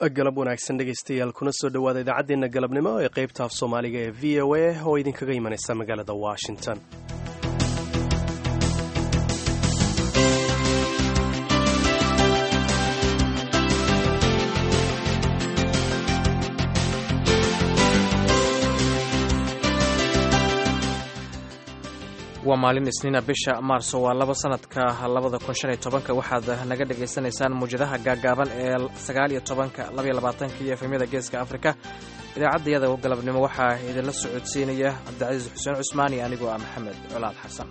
galab wanaagsan dhegaystayaal kuna soo dhowaada idaacaddeenna galabnimo ee qaybta af soomaaliga ee v o a oo idinkaga imanaysa magaalada washington waa maalin isniina bisha maarso waa laba sanadka labada kun shan iyo tobanka waxaad naga dhagaysanaysaan muwjadaha gaagaaban ee sagaal iyo tobanka labaiyo labaatanka iyo efemyada geeska afrika idaacaddayada galabnimo waxaa idinla socodsiinaya cabdicasiis xuseen cusmaan iyo anigoo ah maxamed colaad xasan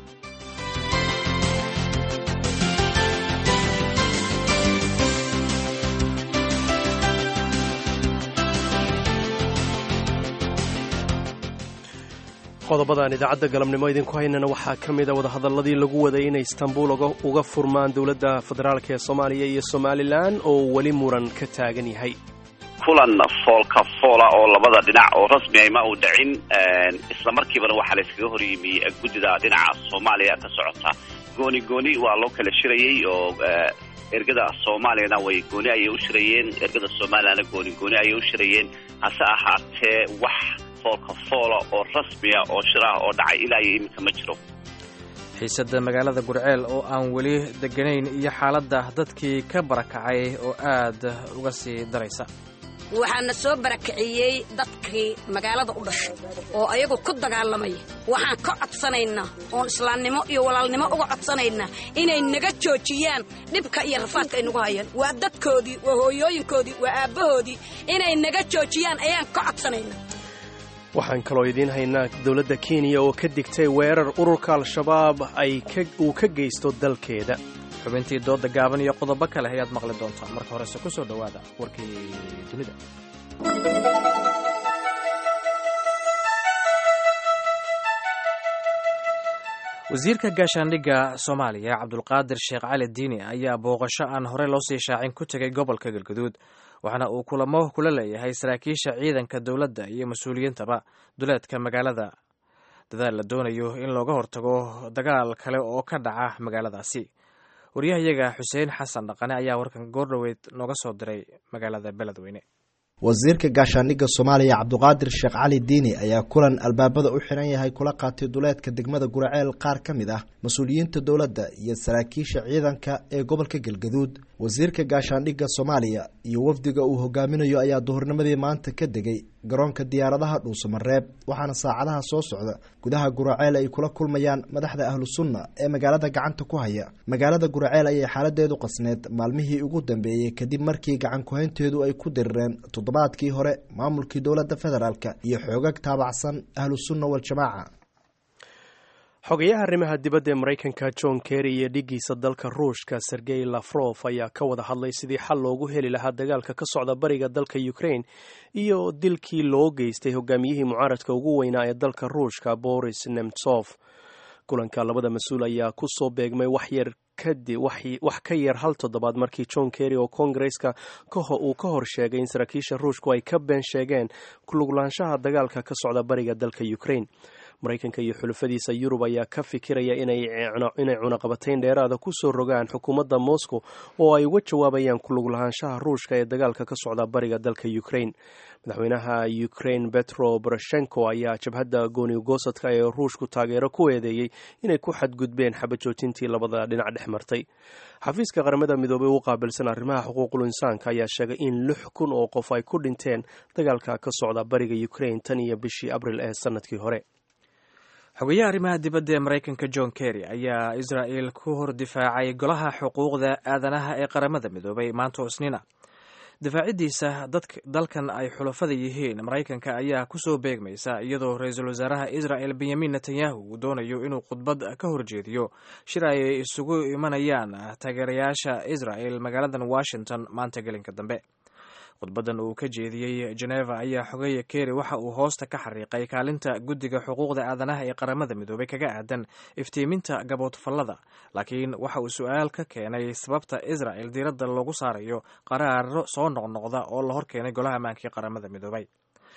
qodobadan idaacadda galabnimo idinku haynana waxaa ka mida wadahadalladii lagu waday inay istanbuul uga furmaan dowladda federaalk ee soomaaliya iyo somalilan oo weli muran ka taagan yahay kulan foolka foola oo labada dhinac oo rasmi ah ma uu dhicin isla markiibana waxaa la iskaga hor yimi guddida dhinaca soomaaliya ka socota gooni gooni waa loo kala shirayey oo ergada soomaaliyana way gooni ayay u shirayeen ergada somalilandna gooni gooni ayay u shirayeen hase ahaatee wax foolka foola oo rasmiya oo shir ah oo dhacay ilaa iyo iminka ma jiro xiisadda magaalada gurceel oo aan weli deganayn iyo xaaladda dadkii ka barakacay oo aad uga sii daraysa waxaana soo barakiciyey dadkii magaalada u dhashay oo ayagu ku dagaalamaya waxaan ka codsanaynaa oon islaamnimo iyo walaalnimo uga codsanaynaa inay naga joojiyaan dhibka iyo rafaadka ay nagu hayaan waa dadkoodii waa hooyooyinkoodii waa aabbahoodii inay naga joojiyaan ayaan ka codsanaynaa waxaan kaloo idiin haynaa dowladda kenya oo ka digtay weerar ururka al-shabaab ay uu ka geysto dalkeeda xubintii dooda gaaban iyo qodobo kale ayaad maqli doontaa marka horese ku soo dhowaada warkii dunida wasiirka gaashaandhigga soomaaliya cabdulqaadir sheekh cali diini ayaa booqasho aan horey loo sii shaacin ku tegay gobolka galguduud waxaana uu kulamo kula leeyahay saraakiisha ciidanka dowladda iyo mas-uuliyiintaba duleedka magaalada dadaal la doonayo in looga hortago dagaal kale oo ka dhaca magaaladaasi waryahayaga xuseen xasan dhaqane ayaa warkan goordhoweyd nooga soo diray magaalada beledweyne wasiirka gaashaandhigga soomaaliya cabduqaadir sheekh cali diini ayaa kulan albaabada u xiran yahay kula qaatay duleedka degmada guraceel qaar ka mid ah mas-uuliyiinta dowladda iyo saraakiisha ciidanka ee gobolka galgaduud wasiirka gaashaandhigga soomaaliya iyo wafdiga uu hogaaminayo ayaa duhurnimadii maanta ka degay garoonka diyaaradaha dhuusamareeb waxaana saacadaha soo socda gudaha guraceel ay kula kulmayaan madaxda ahlu sunna ee magaalada gacanta ku haya magaalada guraceel ayay xaaladeedu qasneed maalmihii ugu dambeeyey kadib markii gacan kuhaynteedu ay ku dirireen toddobaadkii hore maamulkii dowladda federaalk iyo xoogag taabacsan ahlu sunna waljamaaca xogayaha arrimaha dibadda ee maraykanka john kerry iyo dhigiisa dalka ruushka sergey lafrof ayaa ka wada hadlay sidii xal loogu heli lahaa dagaalka ka socda bariga dalka ukraine iyo dilkii loo geystay hogaamiyihii mucaaradka ugu weynaa ee dalka ruushka boris nemtsof kulanka labada mas-uul ayaa ku soo beegmay waxyar wax ka yar hal toddobaad markii john kerry oo kongareska uu ka hor sheegay in saraakiisha ruushku ay ka been sheegeen kuluglaanshaha dagaalka ka socda bariga dalka ukraine maraykanka iyo xulafadiisa yurub ayaa ka fikiraya inay cunaqabatayn dheeraada ku soo rogaan xukuumadda moscow oo ay uga jawaabayaan kuluglahaanshaha ruushka ee dagaalka ka socda bariga dalka ukraine madaxweynaha ukraine betro boroshenko ayaa jabhadda goonigosadka ee ruushku taageero ku eedeeyey inay ku xadgudbeen xabajoojintii labada dhinac dhex martay xafiiska qaramada midoobey u qaabilsan arrimaha xuquuqul insaanka ayaa sheegay in lix kun oo qof ay ku dhinteen dagaalka ka socda bariga ukraine tan iyo bishii abril ee sanadkii hore xogayaha arrimaha dibadda ee maraykanka john kerry ayaa israa'el ku hor difaacay golaha xuquuqda aadanaha ee qaramada midoobay maanta oo isniina difaaciddiisa dalkan ay xulafada yihiin maraykanka ayaa kusoo beegmaysa iyadoo ra-iisul wasaaraha israel benyamin netanyahu uu doonayo inuu khudbad ka horjeediyo shir ay isugu imanayaan taageerayaasha israel magaaladan washington maanta gelinka dambe khudbadan uu ka jeediyey geneva ayaa xogeeya kerry waxa uu hoosta ka xariiqay kaalinta guddiga xuquuqda aadanaha ee qaramada midoobay kaga aadan iftiiminta gaboodfallada laakiin waxa uu su-aal ka keenay sababta israel diiradda loogu saarayo qaraaro soo noqnoqda oo la hor keenay golaha ammaanka ee qaramada midoobay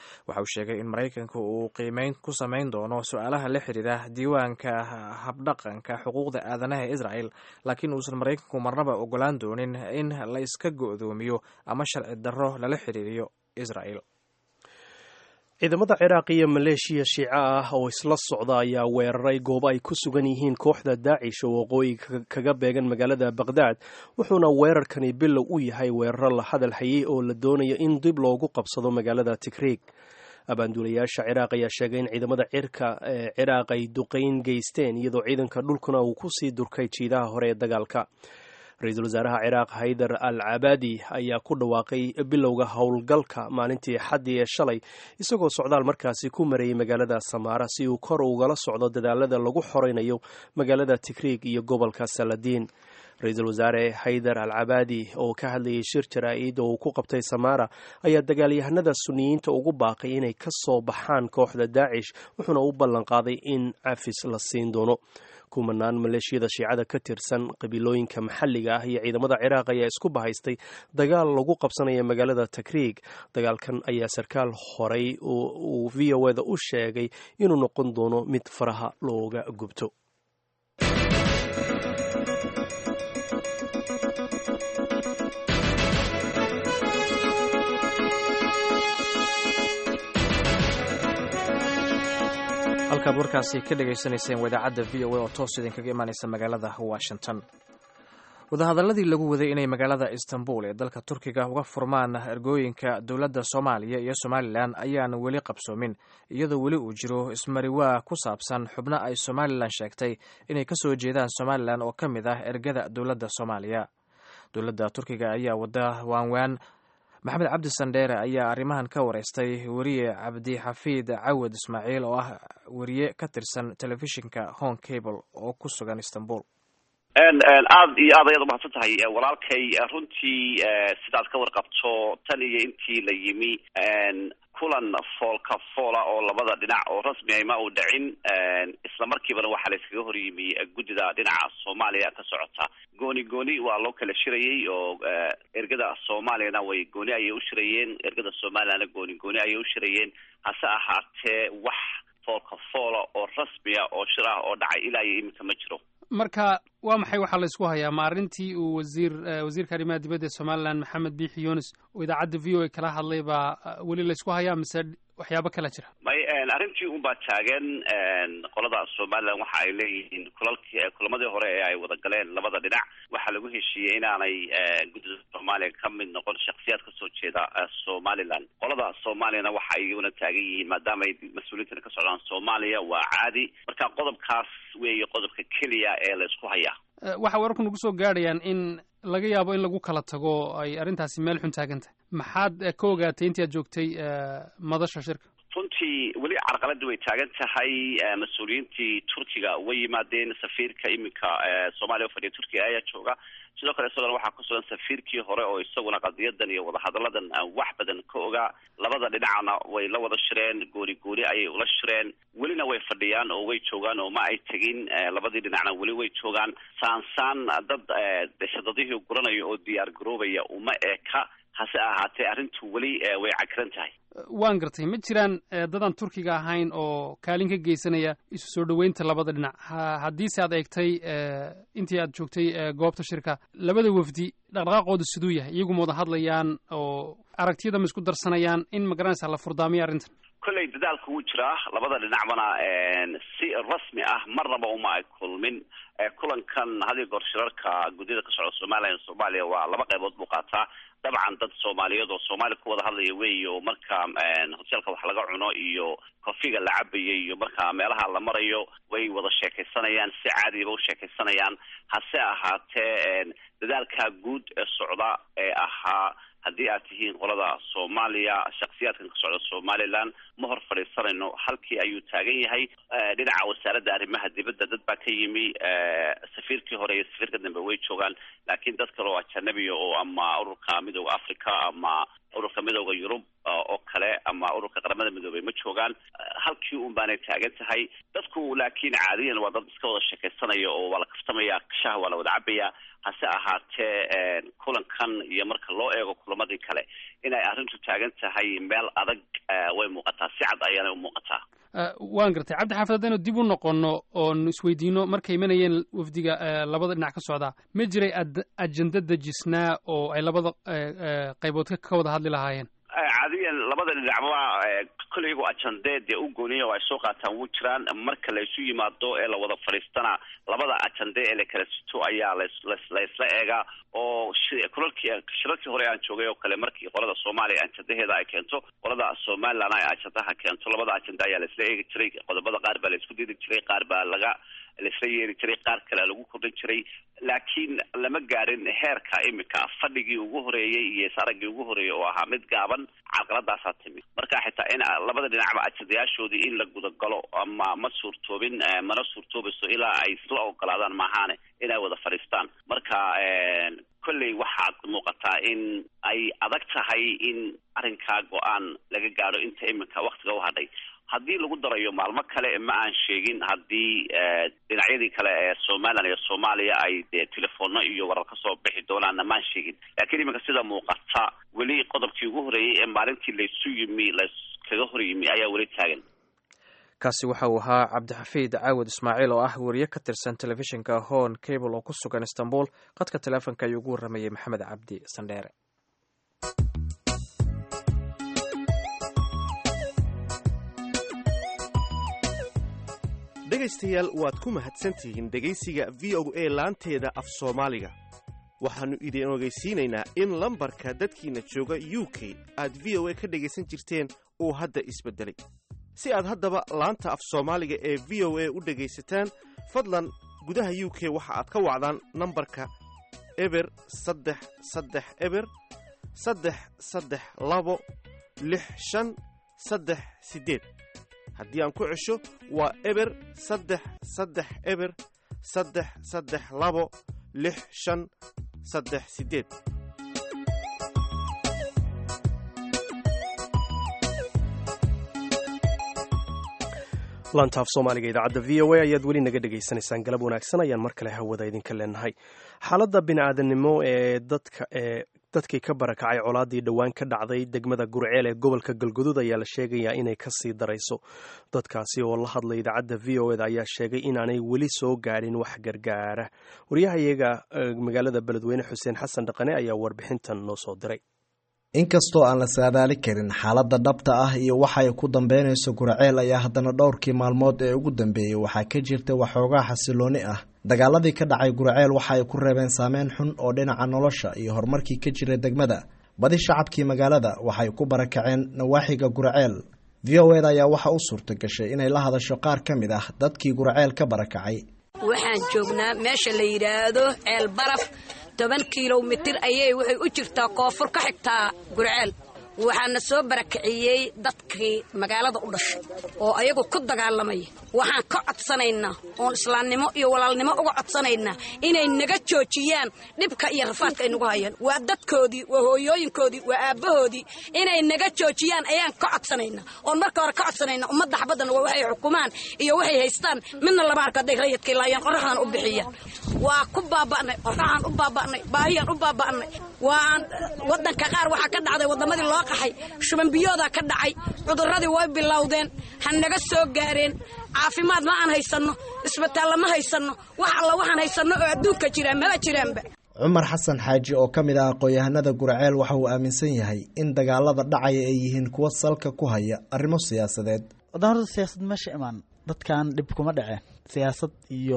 waxa uu sheegay in maraykanka uu qiimeyn ku samayn doono su-aalaha la xiriira diiwaanka habdhaqanka xuquuqda aadanaha ee israel laakiin uusan maraykanku marnaba ogolaan doonin in la iska go-doomiyo ama sharci darro lala xiriiriyo israel ciidamada ciraaq iyo maleeshiya shiico ah oo isla socda ayaa weeraray goobo ay ku sugan yihiin kooxda daacish oo waqooyi kaga beegan magaalada baqhdaad wuxuuna weerarkani bilow u yahay weeraro la hadal hayay oo la doonayo in dib loogu qabsado magaalada tigriig abaanduulayaasha ciraaq ayaa sheegay in ciidamada cirka ee ciraaq ay duqayn geysteen iyadoo ciidanka dhulkuna uu kusii durkay jiidaha hore ee dagaalka ra-iisul wasaaraha ciraaq haydar al cabaadi ayaa ku dhawaaqay bilowga howlgalka maalintii xaddii ee shalay isagoo socdaal markaasi ku marayay magaalada samaara si uu kor ugala socdo dadaalada lagu xoreynayo magaalada tigriig iyo gobolka saladiin ra-iisul wasaare haydar al cabaadi oo ka hadlayay shir jaraa-id oo uu ku qabtay samaara ayaa dagaalyahanada suniyiinta ugu baaqay inay ka soo baxaan kooxda daacish wuxuuna u ballanqaaday in cafis la siin doono kumanaan maleeshiyada shiicada ka tirsan qabiilooyinka maxalliga ah iyo ciidamada ciraaq ayaa isku bahaystay dagaal lagu qabsanaya magaalada takriig dagaalkan ayaa sarkaal horey uu v o eda u sheegay inuu noqon doono mid faraha looga gubto halkaad warkaasi ka dhagaysanayseen wadaacadda v o a oo toos idinkaga imaanaysa magaalada washington wadahadaladii lagu waday inay magaalada istanbul ee dalka turkiga uga furmaan ergooyinka dowladda soomaaliya iyo somalilan ayaan weli qabsoomin iyadoo weli uu jiro ismariwaa ku saabsan xubno ay somalilan sheegtay inay ka soo jeedaan somalilan oo ka mid ah ergada dowladda soomaaliya dowladda turkiga ayaa wada waanwaan maxamed cabdi sandheere ayaa arrimahan ka wareystay weriye cabdixafiid cawad ismaaciil oo ah weriye ka tirsan telefishinka home cable oo ku sugan istanbul aada iyo aad ayaad umahadsan tahay walaalkay runtii sidaad ka warqabto tan iyo intii la yimi kulan foolka foola oo labada dhinac oo rasmi ay ma u dhicin isla markiibana waxaa la iskaga hor yimi guddida dhinaca soomaaliya ka socota gooni gooni waa loo kala shirayay oo ergada soomaaliyana way gooni ayay u shirayeen ergada soomaaliyana gooni gooni ayay u shirayeen hase ahaatee wax foolka foola oo rasmiya oo shir ah oo dhacay ilaa iyo iminka ma jiro marka waa maxay waxaa la isku hayaa ma arrintii uu wasiir wasiirka arrimaha dibadda ee somalilan maxamed biixi yunis oo idaacadda v o a kala hadlay baa weli la isku hayaa mise waxyaabo kala jira may arrintii un baa taagan qolada somalilan waxa ay leeyihiin kulalki kulamadii hore ee ay wada galeen labada dhinac waxaa lagu heshiiyey inaanay guddida soomaaliya ka mid noqon shaksiyaad kasoo jeeda somalilan qolada soomaaliyana waxa ay iyaguna taagan yihiin maadaama ay mas-uuliyiintana ka socdaan soomaaliya waa caadi marka qodobkaas weeye qodobka keliya ee la isku hayaa waxa wararku nagu soo gaadhayaan in laga yaabo in lagu kala tago ay arrintaasi meel xun taagan tahay maxaad ka ogaatay intii aad joogtay madasha shirka runtii weli carqaladii way taagan tahay mas-uuliyiintii turkiga way yimaadeen safiirka iminka soomaaliya ufadhiya turkiga ayaa jooga sidoo kale isagona waxaa ku sugan safiirkii hore oo isaguna qadiyadan iyo wadahadalladan wax badan ka ogaa labada dhinacna way la wada shireen gooni gooni ayay ula shireen welina way fadhiyaan oo way joogaan oo ma ay tegin labadii dhinacna weli way joogaan saansaan dad dashadadihii guranayo oo diyaar garoobaya uma eka hase ahaatee arrintu weli way cakiran tahay waan gartay ma jiraan dadaan turkiga ahayn oo kaalin ka geysanaya isu soo dhoweynta labada dhinac haddiise aad eegtay intii aad joogtay goobta shirka labada wafdi dhaqdhaqaaqooda siduu yahay iyagu ma wada hadlayaan oo aragtiyada ma isku darsanayaan in magaranaysa la furdaamiyo arrintan kolley dadaalku wuu jiraa labada dhinacbana si rasmi ah marnaba uma ay kulmin kulankan hadiyo goor shirarka guddiyada ka socda somalilan iyo soomaaliya waa laba qaybood buu qaataa dabcan dad soomaaliyeed oo soomaali ku wada hadlaya wey oo marka hoteelka wax laga cuno iyo kofiga la cabayo iyo marka meelaha la marayo way wada sheekaysanayaan si caadiyaba u sheekaysanayaan hase ahaatee dadaalka guud ee socda ee ahaa haddii aad tihiin qolada soomaaliya shaksiyaadkan ka socda somalilan ma hor fadhiisanayno halkii ayuu taagan yahay dhinaca wasaaradda arrimaha dibadda dad baa ka yimi safiirkii hore iyo safiirka dambe way joogaan laakiin dad kale oo ajanabiya oo ama ururka midooda africa ama ururka midooda yurub oo kale ama ururka qaramada midoobey ma joogaan halkii un baanay taagan tahay dadku laakiin caadiyan waa dad iska wada sheekaysanaya oo waa la kaftamaya shaha waa la wada cabaya hase ahaatee kulankan iyo marka loo eego kulamadii kale inay arrintu taagan tahay meel adag way muuqataa si cad ayaanay u muuqataa waan gartay cabdi xaafid haddaynu dib u noqono oon isweydiino markay imanayeen wafdiga labada dhinac ka socdaa ma jiray ajenda dejisnaa oo ay labada qaybood ka wada hadli lahaayeen caadiyan labada dhinacba kolley iyagoo ajandee dee u gooniya oo ay soo qaataan wuu jiraan marka la isu yimaado ee la wada fadhiistana labada ajande ee la kala sito ayaa las la isla eegaa oo kulalkii shirarkii hore aan joogay oo kale markii qolada soomaaliya ajandaheeda ay keento qolada somaliland ay ajandaha keento labada ajanda ayaa la isla eegi jiray qodobada qaar baa la isku diri jiray qaar baa laga laisla yeeri jiray qaar kale lagu kordhin jiray laakiin lama gaarin heerka imika fadhigii ugu horeeyey iyo saraggii ugu horeeyey oo ahaa mid gaaban carqaladaasaa timi marka xitaa in labada dhinacba ajadayaashoodii in la gudagalo ama ma suurtoobin mana suurtoobayso ilaa ay isla ogolaadaan maahaane inay wada fadhiistaan marka kolley waxaad muuqataa in ay adag tahay in arrinkaa go-aan laga gaadho inta iminka waktiga u hadhay haddii lagu darayo maalmo kale ma aan sheegin haddii dhinacyadii kale ee somaliland iyo soomaaliya ay dee telefoonno iyo warar ka soo bixi doonaanna maan sheegin laakiin iminka sida muuqata weli qodobkii ugu horreeyey ee maalintii laysu yimi layskaga hor yimi ayaa weli taagan kaasi waxa uu ahaa cabdixafiid caawad ismaaciil oo ah weriye ka tirsan telefishinka hon cable oo ku sugan istanbul qadka teleefonka ayuu ugu warramayey maxamed cabdi sandheere dhegaystayaal waad ku mahadsantihiin dhegaysiga v o a laanteeda af soomaaliga waxaannu idin ogeysiinaynaa in lambarka dadkiinna jooga u k aad v o a ka dhegaysan jirteen uu hadda isbeddelay si aad haddaba laanta af soomaaliga ee v o a u dhegaysataan fadlan gudaha u k waxa aad ka wacdaan nambarka eber saddex saddex eber saddex saddex labo lix shan saddex siddeed haddii aan ku cesho waa eber saddex saddex eber saddex saddex labo lix shan saddex siddeed laantaaf soomaaliga idaacadda v o a ayaad weli naga dhegaysanaysaan galab wanaagsan ayaan mar kale hawada idinka leenahay xaaladda bini'aadanimo ee dadka ee dadkii ka barakacay colaadii dhowaan ka dhacday degmada gurceel ee gobolka galgudud ayaa la sheegayaa inay ka sii darayso dadkaasi oo la hadlay idaacadda v o eda ayaa sheegay inaanay weli soo gaadhin wax gargaara waryahayaga magaalada beledweyne xuseen xasan dhaqane ayaa warbixintan noo soo diray inkastoo aan la saadaali karin xaaladda dhabta ah iyo waxa ay ku dambeynayso guraceel ayaa haddana dhowrkii maalmood ee ugu dambeeyey waxaa ka jirta waxoogaa xasilooni ah dagaaladii ka dhacay guraceel waxa ay ku reebeen saameyn xun oo dhinaca nolosha iyo horumarkii ka jira degmada badi shacabkii magaalada waxay ku barakaceen nawaaxiga guraceel v o eda ayaa waxa u suurta gashay inay la hadasho qaar ka mid ah dadkii guraceel ka barakacay waxaan joognaa meesha la yidhaahdo ceel baraf toban kilomitir ayay waxay u jirtaa koonfur ka xigtaa gurceel waxaana soo barakiciyey dadkii magaalada u dhashay oo ayagu ku dagaalamaya waxaan ka codsanaynaa oon islaamnimo iyo walaalnimo uga codsanaynaa inay naga joojiyaan dhibka iyo rafaadka ay nagu hayaan waa dadkoodii waa hooyooyinkoodii waa aabbahoodii inay naga joojiyaan ayaan ka codsanaynaa oon marka hore ka codsanaynaa ummadda xabaddan waa waxay xukumaan iyo waxay haystaan midna lama arko hadday rayadkii laayaan qorraxdan u bixiyaan waa ku baaba'nay qorraxaan u baaba'nay baahiyaan u baaba'nay waan waddanka qaar waxaa ka dhacday waddamadii loo qaxay shubanbiyoodaa ka dhacay cudurradii way bilowdeen ha naga soo gaareen caafimaad ma aan haysanno isbitaalla ma haysanno wax alla waxaan haysanno oo adduunka jiraan maba jiraanba cumar xasan xaaji oo ka mid ah aqoon-yahanada guraceel waxa uu aaminsan yahay in dagaalada dhacaya ay yihiin kuwo salka ku haya arrimo siyaasadeed wadamada siyaasad meesha imaan dadkan dhib kuma dhaceen siyaasad iyo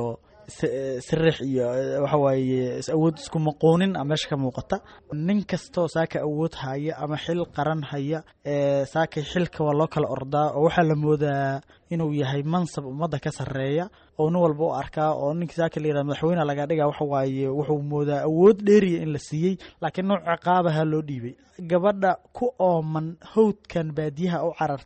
siriix iyo waxa waaye awood isku maquunin a meesha ka muuqata nin kastoo saaka awood haya ama xil qaran haya saakay xilka waa loo kala ordaa oo waxaa la moodaa inuu yahay mansab ummadda ka sarreeya oo nin walba u arkaa oo ninka saaka la yirahda madaxweyne laga dhiga waxa waaye wuxuu moodaa awood dheeriya in la siiyey laakiin nooc ciqaabaha loo dhiibay gabadha ku ooman howdkan baadiyaha u carartay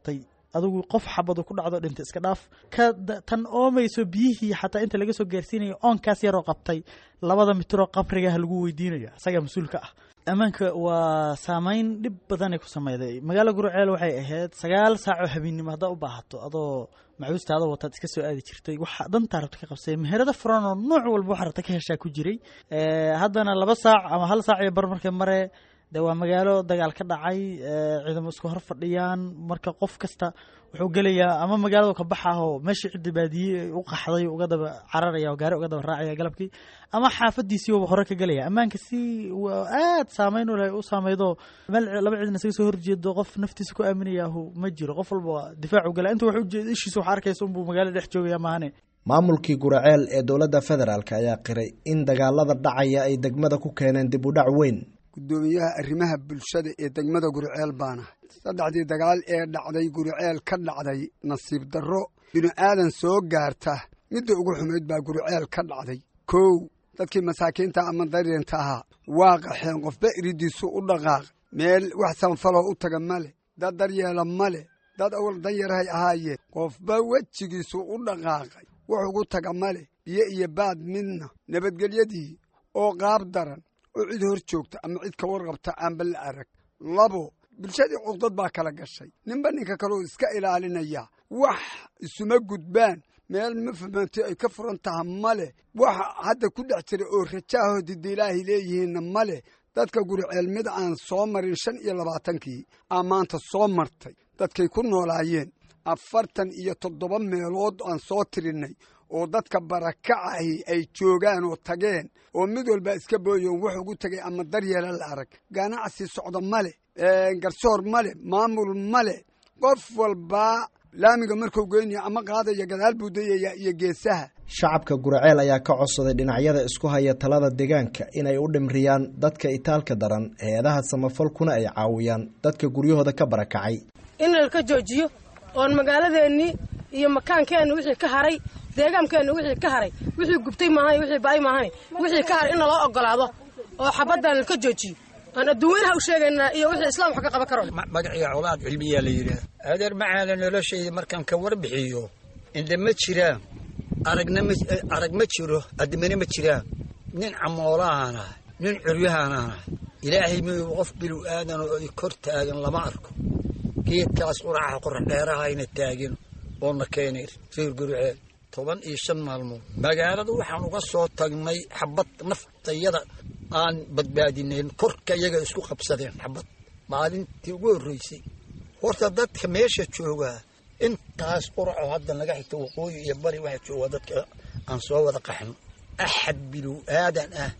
adigu qof xabadu ku dhacdo dhinta iska dhaaf ka tan oomayso biyihii xataa inta laga soo gaarsiinayo oonkaas yaroo qabtay labada mitiroo qabrigaha lagu weydiinayo isagaa mas-uulka ah ammaanka waa saameyn dhib badanay ku sameyday magaalo gurceel waxay ahayd sagaal saacoo habeennimo haddaa u baahato adoo macuustaada wataad iska soo aadi jirtay waxa dantaa rabta ka qabsay meherado furan oo nooc walba waxa rabta ka heshaa ku jiray haddana laba saac ama hal saac iyo bar markay mare de waa magaalo dagaal ka dhacay ciidamo isku hor fadhiyaan marka qof kasta wuxuu gelayaa ama magaalada ka baxa oo meeshii cidda baadiye u qaxday uga daba cararaya gaari uga daba raacaya galabkii ama xaafadiisii waba hore ka gelaya ammaanka si aad saameyn u saameydo meel laba ciidan isaga soo horjeedo qof naftiisa ku aaminayahu ma jiro qof walba difaacu gala inta wax ujeeda ishiisa wax arkaysa unbuu magaalada dhex joogaya maahane maamulkii guraceel ee dowladda federaalk ayaa qiray in dagaalada dhacaya ay degmada ku keeneen dib u dhac weyn guddoomiyaha arrimaha bulshada ee degmada guriceel baana saddexdii dagaal ee dhacday guriceel ka dhacday nasiib darro binu aadan soo gaarta midda ugu xumayd baa guriceel ka dhacday kow dadkii masaakiinta ama dareenta ahaa waa qaxeen qofba iridiisu u dhaqaaq meel wax sanfaloo u taga ma leh dad daryeela ma leh dad awal danyarhay ahaayeen qofba wejigiisu u dhaqaaqay wax ugu taga ma leh biyo iyo baad midna nabadgelyadii oo qaab daran oo cid hor joogta ama cid ka warqabta aanba la arag labo bulshadii cuqdad baa kala gashay ninba ninka kaleo iska ilaalinaya wax isuma gudbaan meel mafahmaantay ay ka furan taha ma leh waxa hadda ku dhex jira oo rajaaho dida ilaahay leeyihiinna ma leh dadka guriceel mid aan soo marin shan iyo labaatankii aa maanta soo martay dadkay ku noolaayeen afartan iyo toddoba meelood aan soo tirinnay oo dadka barakacahi ay joogaan oo tageen oo mid walba iska booyoon wax ugu tegay ama daryeela la arag ganacsi socda ma leh garsoor ma leh maamul ma leh qof walbaa laamiga markuu geynaya ama qaadaya gadaal buu dayaya iyo geesaha shacabka guraceel ayaa ka codsaday dhinacyada isku haya talada deegaanka inay u dhimriyaan dadka itaalka daran hay-adaha samafalkuna ay caawiyaan dadka guryahooda ka barakacay in lalka joojiyo oon magaaladeennii iyo makaankeenna wixii ka haray deegaankeenna wixii ka haray wixii gubtay maahan wixii ba'ay maahan wixii ka haray in naloo ogolaado oo xabaddan lalka joojiyo aan adduunyanaha u sheegaynaa iyo wixii islaam wax ka qaban karo magaciga colaad cilmiyaa la yidhaah adeer macaala noloshayda markaan ka warbixiyo indha ma jiraan aragna ma arag ma jiro addimana ma jiraan nin camoolahaan ahay nin curyahaan ahay ilaahay miyuu qof bilu aadan oo ay kor taagan lama arko geedkaas quraca qorax dheerahayna taagin oona keenay reer guriceel toban iyo shan maalmood magaalada waxaan uga soo tagnay xabad naftayada aan badbaadinayn korka iyaga isku qabsadeen xabad maalintii ugu horreysay horta dadka meesha joogaa intaas quraco hadda naga xigta waqooyi iyo bari waxaa joogaa dadka aan soo wada qaxno axad bilow aadan ah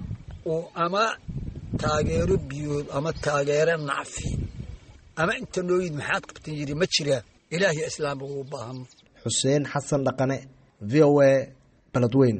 oo ama taageero biyood ama taageero nacfi ama inta nooyid maxaad qabtan yidhi ma jiraa ilaahiy islaamba uu baahano xuseen xasan dhaqane v o a baladweyn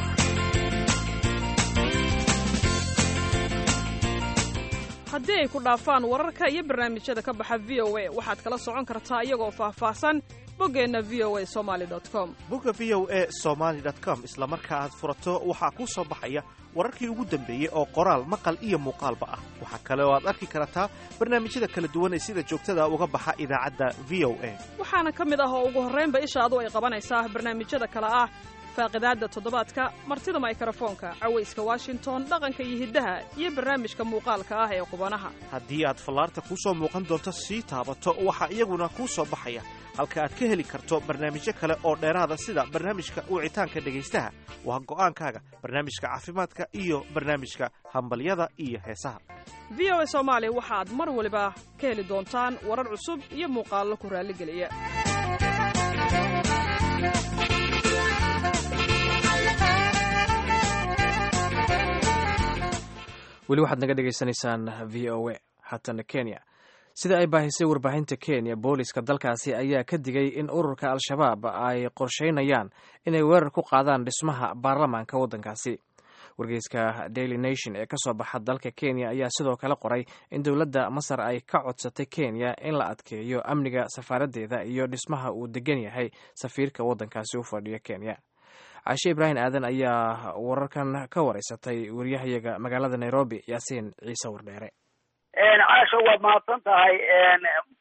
haddii ay ku dhaafaan wararka iyo barnaamijyada ka baxa v o a waxaad kala socon kartaa iyagoo faahfaahsan boggeenna v o a somaali com bogga v o a somaali com isla marka aad furato waxaa kuu soo baxaya wararkii ugu dambeeyey oo qoraal maqal iyo muuqaalba ah waxaa kale oo aad arki kartaa barnaamijyada kala duwan ee sida joogtada uga baxa idaacadda v o a waxaana ka mid ah oo ugu horraynba ishaadu ay qabanaysaa barnaamijyada kale ah faaqidaadda toddobaadka martida maykrofoonka cawayska washington dhaqanka iyo hiddaha iyo barnaamijka muuqaalka ah ee qubanaha haddii aad fallaarta kuu soo muuqan doonto sii taabato waxaa iyaguna kuu soo baxaya halka aad ka heli karto barnaamijyo kale oo dheeraada sida barnaamijka wicitaanka dhegaystaha waa go'aankaaga barnaamijka caafimaadka iyo barnaamijka hambalyada iyo heesaha v o a soomaali waxaad mar waliba ka heli doontaan warar cusub iyo muuqaallo ku raalligeliya weli waxaad naga dhegaysanaysaan v o a haatana kenya sida ay baahisay warbaahinta kenya booliska dalkaasi ayaa ka digay in ururka al-shabaab ay qorsheynayaan inay weerar ku qaadaan dhismaha baarlamaanka waddankaasi wargeyska daily nation ee kasoo baxa dalka kenya ayaa sidoo kale qoray in dowladda masar ay ka codsatay kenya in la adkeeyo amniga safaaraddeeda iyo dhismaha uu degan yahay safiirka waddankaasi u fadhiya kenya caashe ibraahim aadan ayaa wararkan ka wareysatay wariyahayaga magaalada nairobi yaasiin ciise wardheere caasha waad mahadsan tahay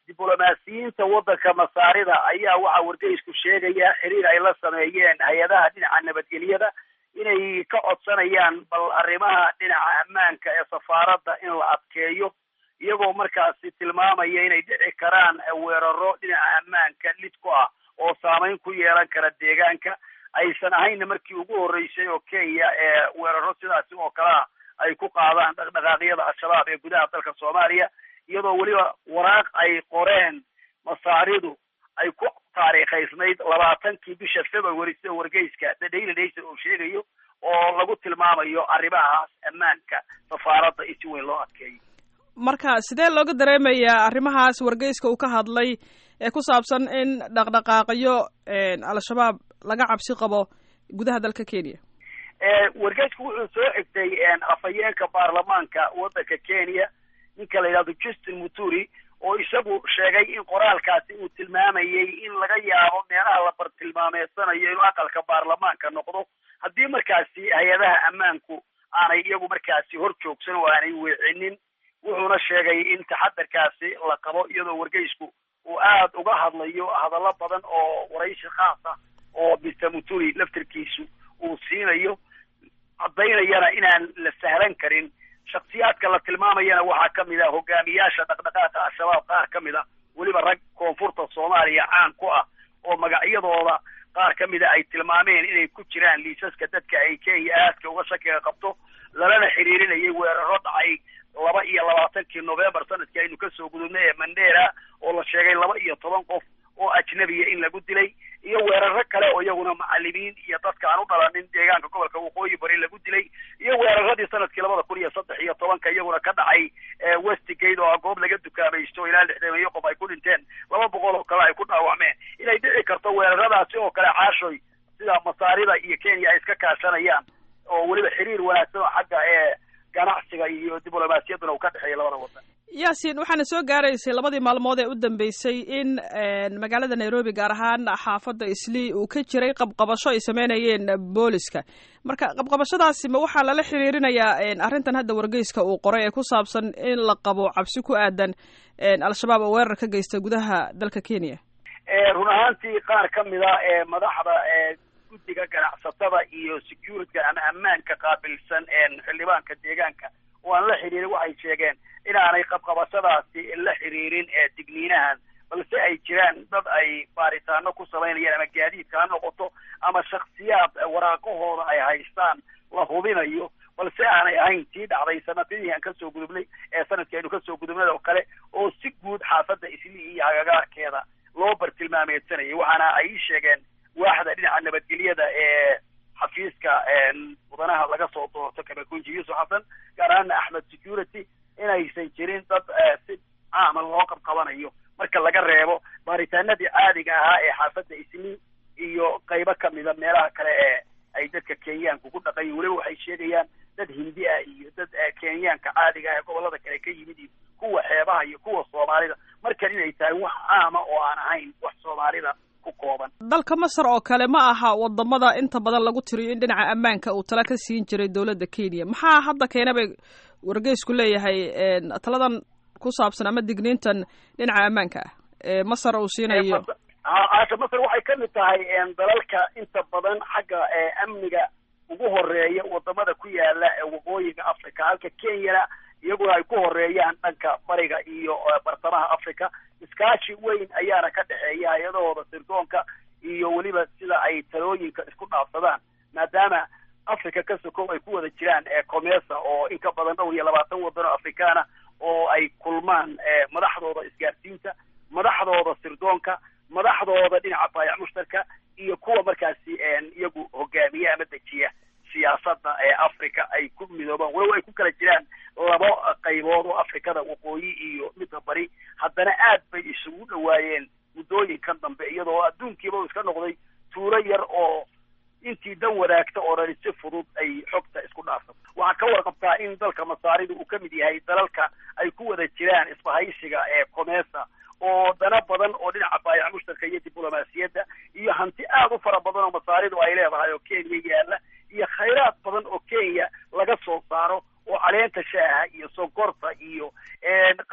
diblomaasiyiinta waddanka masaarida ayaa waxaa wargeysku sheegaya xiriir ay la sameeyeen hay-adaha dhinaca nabadgelyada inay ka codsanayaan bal arrimaha dhinaca ammaanka ee safaaradda in la adkeeyo iyagoo markaasi tilmaamaya inay dhici karaan weeraro dhinaca ammaanka lid ku ah oo saameyn ku yeelan kara deegaanka aysan ahaynna markii ugu horreysay oo kenya ee weeraro sidaasi oo kale ah ay ku qaadaan dhaqdhaqaaqyada al-shabaab ee gudaha dalka soomaaliya iyadoo weliba waraaq ay qoreen masaaridu ay ku taariikhaysnayd labaatankii bisha february sida wargeyska the daily nation uu sheegayo oo lagu tilmaamayo arrimahaas ammaanka safaaradda in si weyn loo adkeeyo marka sidee looga dareemayaa arrimahaas wargeyska uu ka hadlay ee ku saabsan in dhaqdhaqaaqyo al-shabaab laga cabsi qabo gudaha dalka kenya wargeysku wuxuu soo xigtay afhayeenka baarlamaanka waddanka kenya ninka la yidhahdo justin muturi oo isagu sheegay in qoraalkaasi uu tilmaamayay in laga yaabo meelaha la bartilmaameedsanayo inuu aqalka baarlamaanka noqdo haddii markaasi hay-adaha ammaanku aanay iyagu markaasi hor joogsan oo aanay weecinin wuxuuna sheegay in taxadarkaasi la qabo iyadoo wargeysku uu aada uga hadlayo hadallo badan oo waraysi khaas ah oo mr muturi laftarkiisu uu siinayo caddaynayana inaan la sahlan karin shaksiyaadka la tilmaamayana waxaa ka mid ah hogaamiyaasha dhaqdhaqaaqa al-shabaab qaar ka mid a weliba rag koonfurta soomaaliya caan ku ah oo magacyadooda qaar ka mida ay tilmaameen inay ku jiraan liisaska dadka ay kenya aadka uga shakiga qabto lalana xiriirinayay weeraro dhacay laba iyo labaatankii novembar sanadkii aynu kasoo gudubnay ee mandera oo la sheegay laba iyo toban qof oo ajnabiya in lagu dilay iyo weeraro kale oo iyaguna macalimiin iyo dadka aan u dhalanin deegaanka gobolka waqooyi bari lagu dilay iyo weeraradii sanadkii labada kun iyo saddex iyo tobanka iyaguna ka dhacay westgate oo goob laga dukaamaysto ilaa lixdameeyo qof ay ku dhinteen laba boqol oo kale ay ku dhaawacmeen inay dhici karto weeraradaasi oo kale caashoy sida masaarida iyo kenya ay iska kaashanayaan oo weliba xiriir wanaagsan oo xagga ee ganacsiga iyo diblomaasiyadduna uu ka dhexeeya labada wadan yaasin waxaana soo gaaraysay labadii maalmood ee u dambeysay in magaalada nairobi gaar ahaan xaafadda islii uu ka jiray qabqabasho ay sameynayeen booliska marka qabqabashadaasi ma waxaa lala xiriirinayaa arrintan hadda wargeyska uu qoray ee ku saabsan in la qabo cabsi ku aadan al-shabaab oo weerar ka geysta gudaha dalka kenya run ahaantii qaar ka mid a ee madaxda ee guddiga ganacsatada iyo securityga ama ammaanka qaabilsan xildhibaanka deegaanka oo aan la xiriirin waxay sheegeen inaanay qabqabashadaasi la xiriirin ee digniinahan balse ay jiraan dad ay baaritaano ku samaynayaan ama gaadiidka ha noqoto ama shaksiyaad waraaqahooda ay haystaan la hubinayo balse aanay ahayn tii dhacday sanadadii aan kasoo gudubnay ee sanadkii aynu kasoo gudubnay oo kale oo si guud xaafadda islii iyo hagagaarkeeda loo bartilmaameedsanayay waxaana ay sheegeen waaxda dhinaca nabadgelyada ee xafiiska mudanaha laga soo doorto kamakunji yuusuf xasan gaar ahaana axmed security inaysan jirin dad si caama loo qabqabanayo marka laga reebo baaritaanadii caadiga ahaa ee xaafadda islii iyo qaybo kamida meelaha kale ee ay dadka kenyaanku ku dhaqayin weliba waxay sheegayaan dad hindi ah iyo dad kenyaanka caadiga ah ee gobolada kale ka yimid iyo kuwa xeebaha iyo kuwa soomaalida markan inay tahay wax caama oo aan ahayn wax soomaalida ku kooban dalka masar oo kale ma aha wadamada inta badan lagu tiriyo in dhinaca ammaanka uu tala ka siin jiray dowladda kenya maxaa hadda keena bay wargeysku leeyahay taladan ku saabsan ama digniintan dhinaca ammaanka ah ee masar uu siinayo aasha masar waxay ka mid tahay dalalka inta badan xagga amniga ugu horeeya wadamada ku yaala waqooyiga africa halka kenyana iyaguna ay ku horeeyaan dhanka bariga iyo bartamaha africa iskaashi weyn ayaana ka dhexeeya hay-adahooda sirdoonka iyo weliba sida ay talooyinka isku dhaafsadaan maadaama africa ka sokow ay ku wada jiraan comesa oo in ka badan dhowr iyo labaatan wadan oo afrikaana oo ay kulmaan madaxdooda isgaarsiinta madaxdooda sirdoonka madaxdooda dhinaca baayac mushtarka iyo kuwa markaasi iyagu hogaamiya ama dejiya siyaasadda ee africa ay ku midoobaan walow ay ku kala jiraan labo qaybood oo afrikada waqooyi iyo midda bari haddana aad bay isugu dhawaayeen muddooyinkan dambe iyadoo adduunkiiba uu iska noqday tuulo yar oo intii dan wadaagta oo dhani si fudud ay xogta isku dhaafsato waxaa ka warqabtaa in dalka masaarida uu ka mid yahay dalalka ay ku wada jiraan isbahaysiga ee comesa oo dana badan oo dhinaca baayac mushtarka iyo diblomaasiyadda iyo hanti aad u fara badan oo masaaridu ay leedahay oo kenya yaalla iyo khayraad badan oo kenya laga soo saaro oo caleenta shaaha iyo sonkorta iyo qalab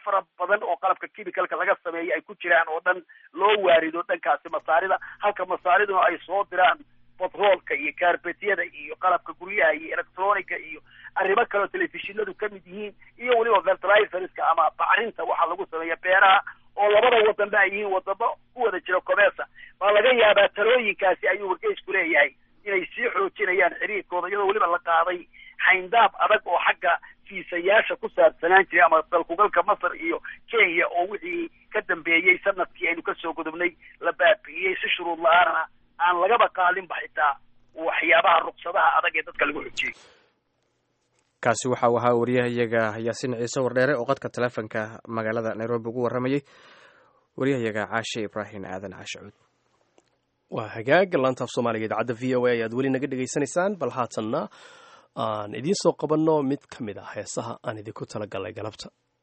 fara badan oo qalabka chemicalka laga sameeyo ay ku jiraan oo dhan loo waarido dhankaasi masaarida halka masaariduna ay soo diraan batroolka iyo kaarbetyada iyo qalabka guryaha iyo electronica iyo arrimo kaleo telefishinadu ka mid yihiin iyo weliba fertilizerska ama bacrinta waxaa lagu sameeya beeraha oo labada wadanba ay yihiin wadamo ku wada jira comesa baa laga yaabaa talooyinkaasi ayuu wargeysku leeyahay inay sii xoojinayaan xiriirkooda iyadoo weliba la qaaday xayndaab adag oo xagga fiisayaasha ku saabsanaan jiray ama dalkugalka masar iyo kenya oo wixii ka dambeeyey sanadkii aynu kasoo gudubnay la baabi'iyey si shuruud la-aanana aan lagaba qaadinba xitaa waxyaabaha ruqsadaha adag ee dadka lagu xojiyey kaasi waxa uu ahaa wariyahayaga yaasiin ciise wardheere oo qadka taleefonka magaalada nairobi ugu warramayey wariyahayaga caashe ibraahim aadan caashacuud waa hagaag laanta af soomaaliga idaacadda v o a ayaad weli naga dhegaysanaysaan bal haatanna aan idiin soo qabanno mid ka mid ah heesaha aan idinku talagalay galabta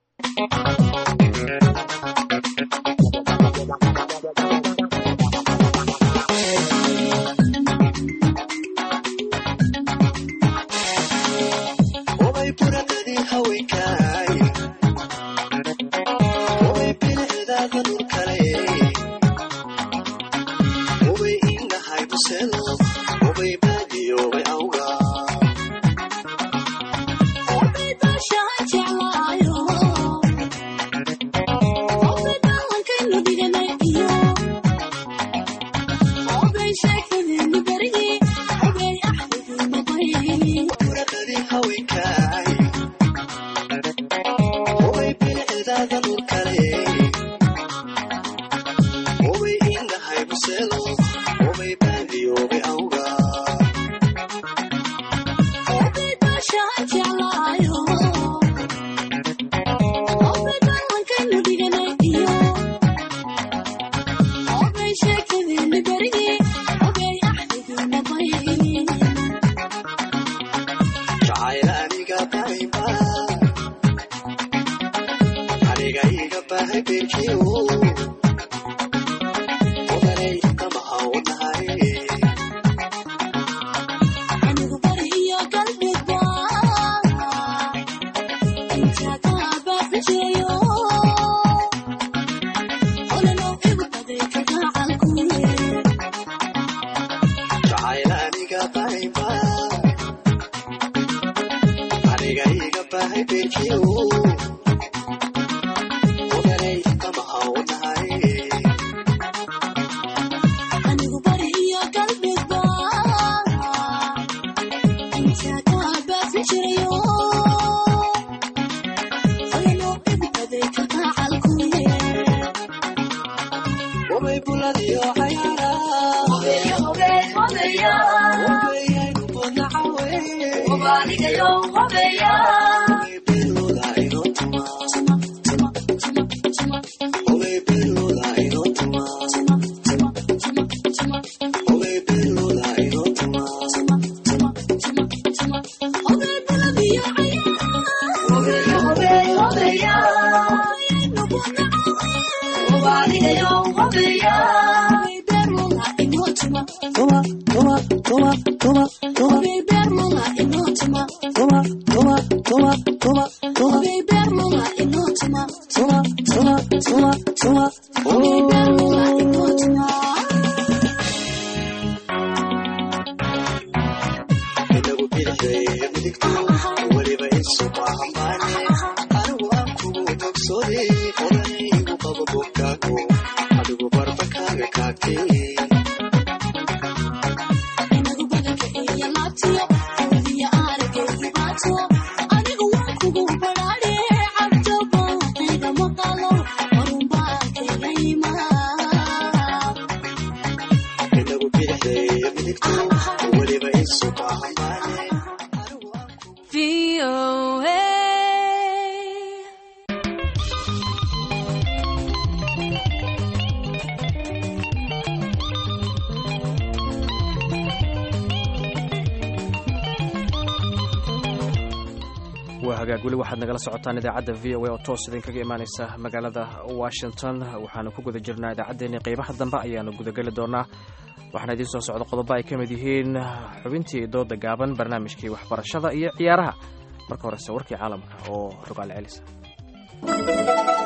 waa hagaag weli waxaad nagala socotaan idaacadda v o a oo toos idinkaga imaaneysa magaalada washington waxaanu ku guda jirnaa idaacaddeenii qeybaha dambe ayaanu gudageli doonaa waxaana idiin soo socda qodobo ay ka mid yihiin xubintii dooda gaaban barnaamijkii waxbarashada iyo ciyaaraha marka horese warkii caalamka oo rogaal celisa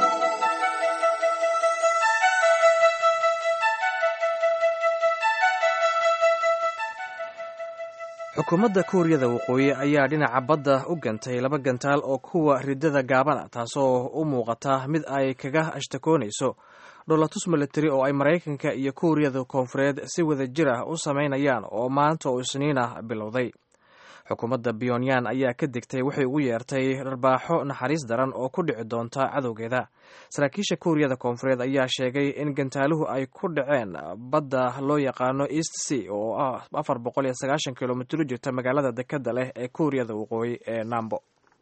xukuumadda kuuriyada waqooyi ayaa dhinaca badda u gantay laba gantaal oo kuwa ridada gaabana taasoo u muuqata mid ay kaga ashtakoonayso dholatus milatari oo ay maraykanka iyo kuuriyada koonfureed si wada jir ah u samaynayaan oo maanta oo isniina bilowday xukuumadda pyonyan ayaa ka digtay waxay ugu yeertay dharbaaxo naxariis daran oo ku dhici doonta cadowgeeda saraakiisha kuuriyada koonfureed ayaa sheegay in gantaaluhu ay ku dhaceen badda loo yaqaano east sea oo ah afar boqol iyo sagaashan kilomitr jirta magaalada dekada leh ee kuuriyada waqooyi ee nambo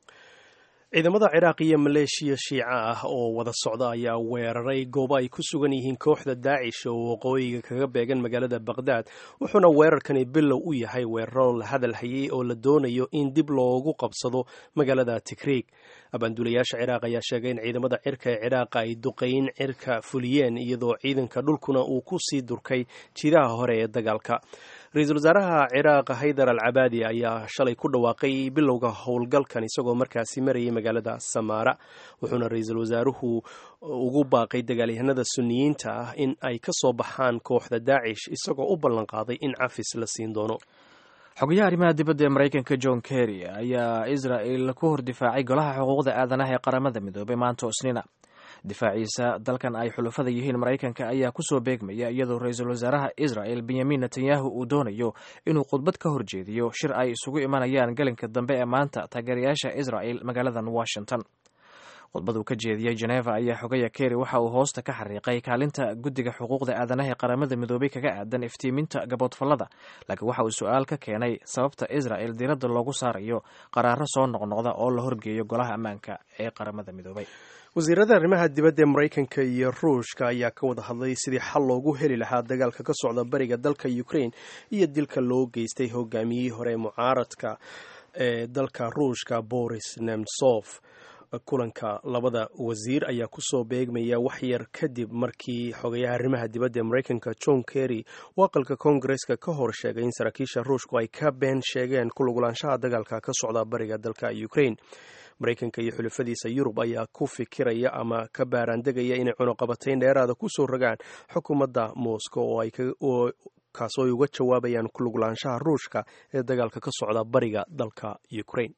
ciidamada ciraaq iyo maleeshiya shiica ah oo wada socda ayaa weeraray goobo ay ku sugan yihiin kooxda daacish oo waqooyiga kaga beegan magaalada baqhdaad wuxuuna weerarkani bilow u yahay weeraro la hadal hayay oo la doonayo in dib loogu qabsado magaalada tikriig abaanduulayaasha ciraaq ayaa sheegay in ciidamada cirka ee ciraaqa ay duqeyn cirka fuliyeen iyadoo ciidanka dhulkuna uu ku sii durkay jidaha hore ee dagaalka ra-iisul wasaaraha ciraaq haydar al cabaadi ayaa shalay ku dhawaaqay bilowga howlgalkan isagoo markaasi marayay magaalada samaara wuxuuna ra-iisul wasaaruhu ugu baaqay dagaalyahanada suniyiinta ah in ay ka soo baxaan kooxda daacish isagoo u ballanqaaday in cafis la siin doono xogayaha arrimaha dibadda ee maraykanka john kerry ayaa israel ku hor difaacay golaha xuquuqda aadanaha ee qaramada midoobay maanta oo isniina difaaciisa dalkan ay xulufada yihiin maraykanka ayaa kusoo beegmaya iyadoo ra-iisul wasaaraha israel benyamin netanyahu uu doonayo inuu khudbad ka horjeediyo shir ay isugu imanayaan galinka dambe ee maanta taageerayaasha israel magaaladan washington khudbaduu ka jeediyey geneva ayaa xogaya kerry waxa uu hoosta ka xariiqay kaalinta guddiga xuquuqda aadanaha ee qaramada midoobay kaga aadan iftiiminta gaboodfallada laakiin waxa uu su-aal ka keenay sababta israel diiradda loogu saarayo qaraaro soo noqnoqda oo la horgeeyo golaha ammaanka ee qaramada midoobay wasiirada arrimaha dibadda ee maraykanka iyo ruushka ayaa ka wada hadlay sidii xal loogu heli lahaa dagaalka ka socda bariga dalka ukraine iyo dilka loo geystay hogaamiyihii hore mucaaradka ee dalka ruushka boris nemtsof kulanka labada wasiir ayaa kusoo beegmaya waxyar kadib markii xogayaha arrimaha dibadda ee maraykanka john kerry uu aqalka koongareska ka hor sheegay in saraakiisha ruushku ay ka been sheegeen kulugulaanshaha dagaalka ka socda bariga dalka ukraine maraykanka iyo xulafadiisa yurub ayaa ku fikiraya ama ka baaraandegaya inay cunuqabatayn dheeraada kusoo rogaan xukuumadda moscow oo kaasoo ay uga jawaabayaan kuluglaanshaha ruushka ee dagaalka ka socda bariga dalka ukraine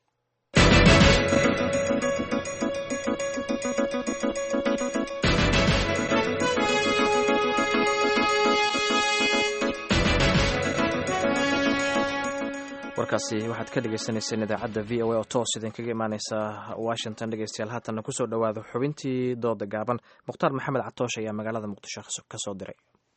warkaasi waxaad ka dhegeysaneyseen idaacadda v o a oo toos idinkaga imaaneysa washington dhegeystayaal haatanna kusoo dhowaada xubintii dooda gaaban mukhtaar maxamed catoosh ayaa magaalada muqdisho ka soo diray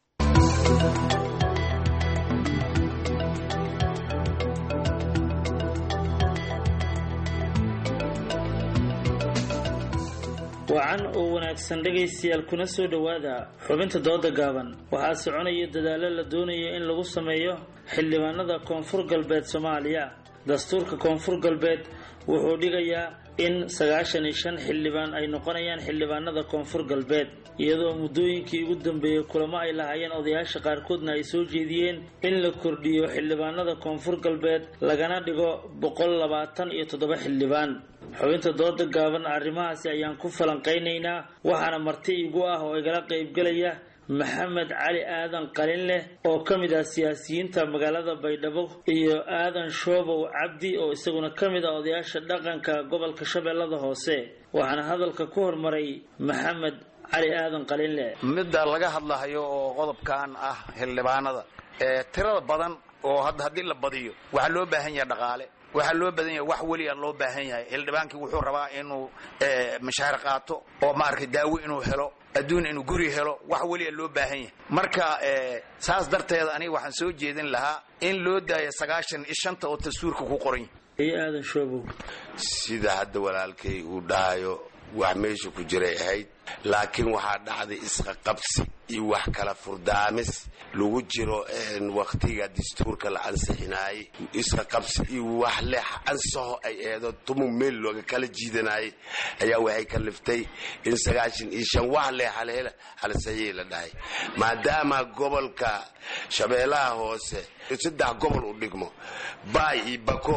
wacan oo wanaagsan dhegaystayaal kuna soo dhowaada xubinta dooda gaaban waxaa soconaya dadaallo la doonayo in lagu sameeyo xildhibaanada koonfur galbeed soomaaliya dastuurka koonfur galbeed wuxuu dhigayaa in sagaashan iyo shan xildhibaan ay noqonayaan xildhibaanada koonfur galbeed iyadoo muddooyinkii ugu dambeeyey kulamo ay lahaayeen odayaasha qaarkoodna ay soo jeediyeen in la kordhiyo xildhibaanada koonfur galbeed lagana dhigo boqol labaatan iyo toddoba xildhibaan xubinta dooda gaaban arrimahaasi ayaan ku falanqaynaynaa waxaana marti igu ah oo igala qaybgelaya maxamed cali aadan qalin leh oo ka mid ah siyaasiyiinta magaalada baydhabo iyo aadan shoobow cabdi oo isaguna ka mid ah odayaasha dhaqanka gobolka shabeellada hoose waxaana hadalka ku hormaray maxamed cali aadan qalin leh midda laga hadlahayo oo qodobkan ah xildhibaanada ee tirada badan oo haddii la badiyo waxaa loo baahan yahay dhaqaale waxaa loo badan yahay wax weliya loo baahan yahay xildhibaankii wuxuu rabaa inuu mashaar qaato oo maaragtay daawo inuu helo adduun inuu guri helo wax weliya loo baahan yahay marka saas darteeda aniga waxaan soo jeedin lahaa in loo daayo sagaashan iyo shanta oo dastuurka ku qoran yahay iyo aadan shoobow sida hadda walaalkay uu dhahayo wax meesha ku jiray ahayd laakiin waxaa dhacday isqaqabsi iyo wax kala furdaamis lagu jiro wakhtiga dastuurka la ansixinaayey isqaqabsi iyo wax leex ansaho ay eedo tumu meel looga kala jiidanayay ayaa waxay kaliftay in sagaashan iyo shan wax leex halsaxiix la dhahay maadaama gobolka shabeellaha hoose saddex gobol u dhigmo baay iyo bakool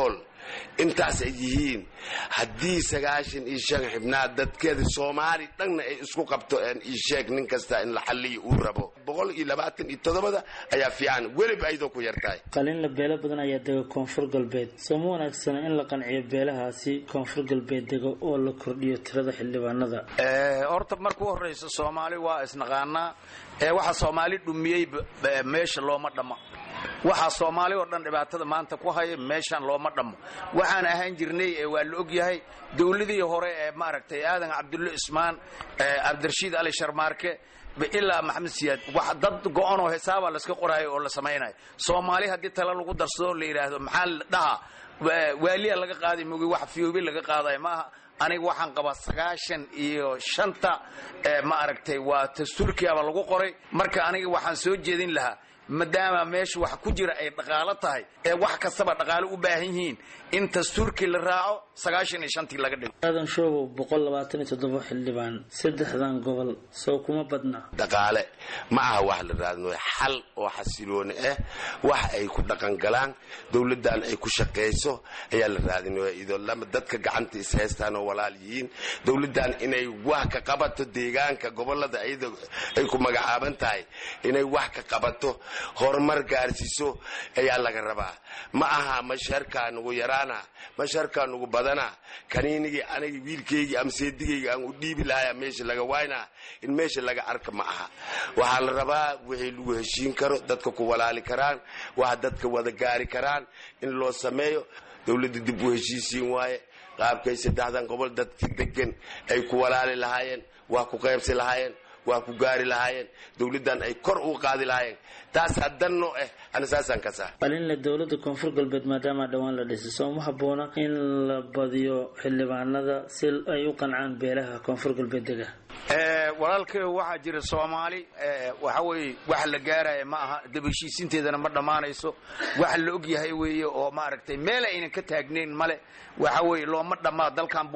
intaas ay yihiin haddii sagaashan iyo shan xibnaad dadkeeda soomaali dhanna ay isku qabto isheeg nin kasta in la xalliyo uu rabo boqol iyo labaatan iyo toddobada ayaa fiican weliba ayadoo ku yartahay qalinla beelo badan ayaa dega koonfur galbeed soo ma wanaagsana in la qanciyo beelahaasi koonfur galbeed dega oo la kordhiyo tirada xildhibaanada horta marka u horraysa soomaali waa isnaqaanaa ee waxa soomaali dhumiyey meesha looma dhammo waxaa soomaali oo dhan dhibaatada maanta ku haya meeshaan looma dhammo waxaan ahaan jirnay waa la ogyahay dowladii hore ee maaragtay aadan cabdulle ismaan cabdirashiid ali sharmaarke ilaa maxamed siyaad wax dad go-an oo hisaaba layska qoraayo oo la samaynayo soomaali haddii tale lagu darsado la yidhaahdo maxaa la dhahaa waaliya laga qaaday mogi wax fiyoobi laga qaadayo maaha aniga waxaan qabaa sagaashan iyo shanta ma aragtay waa dastuurkiaba lagu qoray marka aniga waxaan soo jeedin lahaa maadaama meesha wax ku jira ay dhaqaalo tahay ee wax kastaba dhaqaalo u baahan yihiin in dastuurkii la raaco sagaashan iyo shantii laga dhigo aadan shoobow boqol labaatan iyo toddoba xildhibaan saddexdan gobol soo kuma badna dhaqaale ma aha wax la raadino xal oo xasilooni ah wax ay ku dhaqan galaan dowladdan ay ku shaqayso ayaa la raadinaya idoo lama dadka gacanta is haystaan oo walaal yihiin dowladdan inay wax ka qabato deegaanka gobolada iyada ay ku magacaaban tahay inay wax ka qabato horumar gaarsiiso ayaa laga rabaa ma aha masharkaa nugu yaraana masharkaa nugu badana kaniinigii aniga wiilkaygii ama seedigayga aan u dhiibi lahaya meesha laga waynaa in meesha laga arka ma aha waxaa la rabaa wixii lagu heshiin karo dadka ku walaali karaan waxa dadka wada gaari karaan in loo sameeyo dowladda dib u heshiisiin waaye qaabkay saddexdan gobol dadka degan ay ku walaali lahaayeen waa ku qaybsi lahaayeen waa ku gaari lahaayeen dowladdan ay kor u qaadi lahaayeen taasaa danno ah ana saasaan kasaa qalinle dowladda koonfur galbeed maadaama dhowaan la dhisay soo ma habboona in la badiyo xildhibaanada si ay u qancaan beelaha koonfur galbeed dega walaalkayo waxaa jira soomaali waxa weeye wax la gaaraya ma aha dabaheshiisinteedana ma dhammaanayso wax la og yahay weeye oo maaragtay meel aynan ka taagnayn male waxa weeye looma dhammaa dalkan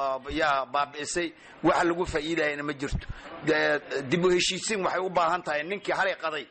yaa baabi'isay wax lagu faa'iidayana ma jirto dib u heshiisin waxay u baahan tahay ninkii xalay qaday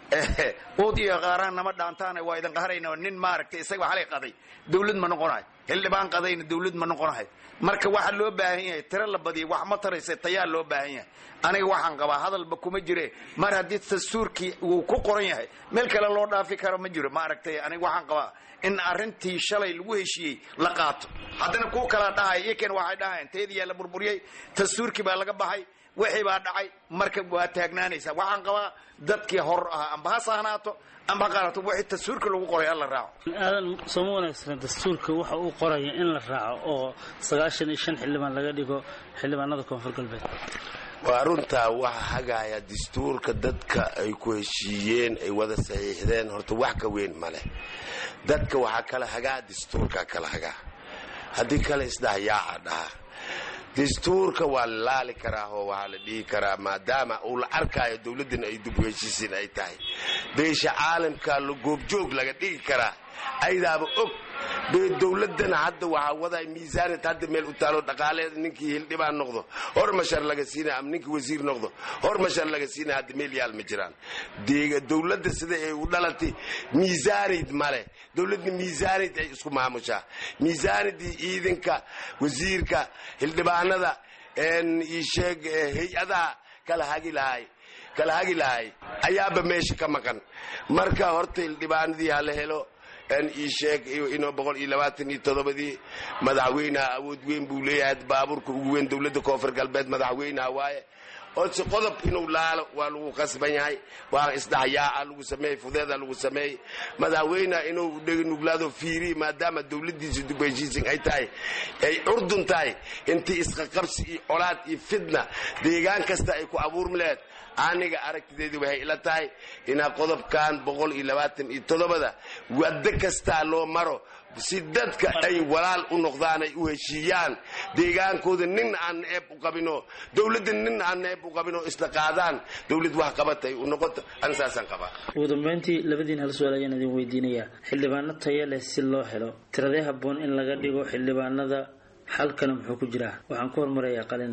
ood iyo qaaraan nama dhaantaana waa idin qaharayna nin maaragtay isaga xalay qaday dawlad ma noqonahay xildhibaan qadayna dawlad ma noqonahay marka waxa loo baahan yahay tiro la badiya wax ma taraysa tayaa loo baahan yahay aniga waxaan qabaa hadalba kuma jire mar haddii dastuurkii uu ku qoran yahay meel kale loo dhaafi karo ma jiro maaragtay aniga waxaan qabaa in arrintii shalay lagu heshiiyey la qaato haddana kuwa kala dhahay iyakan waxay dhahayeen teediyaa la burburiyey dastuurkii baa laga baxay wixii baa dhacay marka waa taagnaanaysaa waxaan qabaa dadkii hor ahaa amba ha sahnaato amba ha qaanato wixii dastuurka lagu qoray hala raaco aadan sooma wanaagsana dastuurka waxa uu qoraya in la raaco oo sagaashan iyo shan xildhibaan laga dhigo xildhibaanada koonfur galbeed waa runtaa waxa hagaaya dastuurka dadka ay ku heshiiyeen ay wada saxiixdeen horta wax ka weyn male dadka waxaa kala hagaa dastuurka kala hagaa haddii kale isdhaha yaaca dhaha dastuurka waa la laali karaa oo waxaa la dhihi karaa maadaama uu la arkaayo dowladdan ay dib u heshiisiin ay tahay beesha caalamka la goobjoog laga dhigi karaa aydaaba og bee dowladana hadda waxaa waday miisaanad hadda meel u taalo dhaqaaleeda ninkii hildhibaan noqdo hor mashar laga siina ama ninkii wasiir noqdo hor mashar laga siina hadda meel yaal ma jiraan dowladda sida ay u dhalatay miisaanayd male dowladda miisaanayd ay isku maamushaa miisaanadii ciidanka wasiirka hildhibaanada isheeg hay-adaha kala hagi lahay kala hagi lahay ayaaba meesha ka maqan marka horta hildhibaanadii hala helo ii sheeg inuu boqol iyo labaatan iyo toddobadii madaxweynaha awood weyn buu leeyahay baabuurka ugu weyn dowladda koonfur galbeed madaxweynaha waaye ose qodob inuu laalo waa lagu qasban yahay waa isdhaxyaaca lagu sameeyey fudeeda lagu sameeyey madaxweyneha inuu nuglaado fiiri maadaama dowladdiisa dib heshiisin ay tahay ay curdun tahay intii isqaqabsi iyo colaad iyo fitna deegaan kasta ay ku abuurmi laheed aniga aragtideedii waxay ila tahay inaa qodobkan boqol iyo labaatan iyo toddobada waddo kastaa loo maro si dadka ay walaal u noqdaan ay u heshiiyaan deegaankooda nin aan neeb u qabino dowladda nin aan neeb u qabino isla qaadaan dowlad wax qabatay u noqoto an saasaan qabaa ugu dambeyntii labadiin hal su-aal ayaan idin weydiinayaa xildhibaano taya leh si loo helo tiradee habboon in laga dhigo xildhibaanada xalkana muxuu ku jiraa waxaan ku hormarayaa qalinna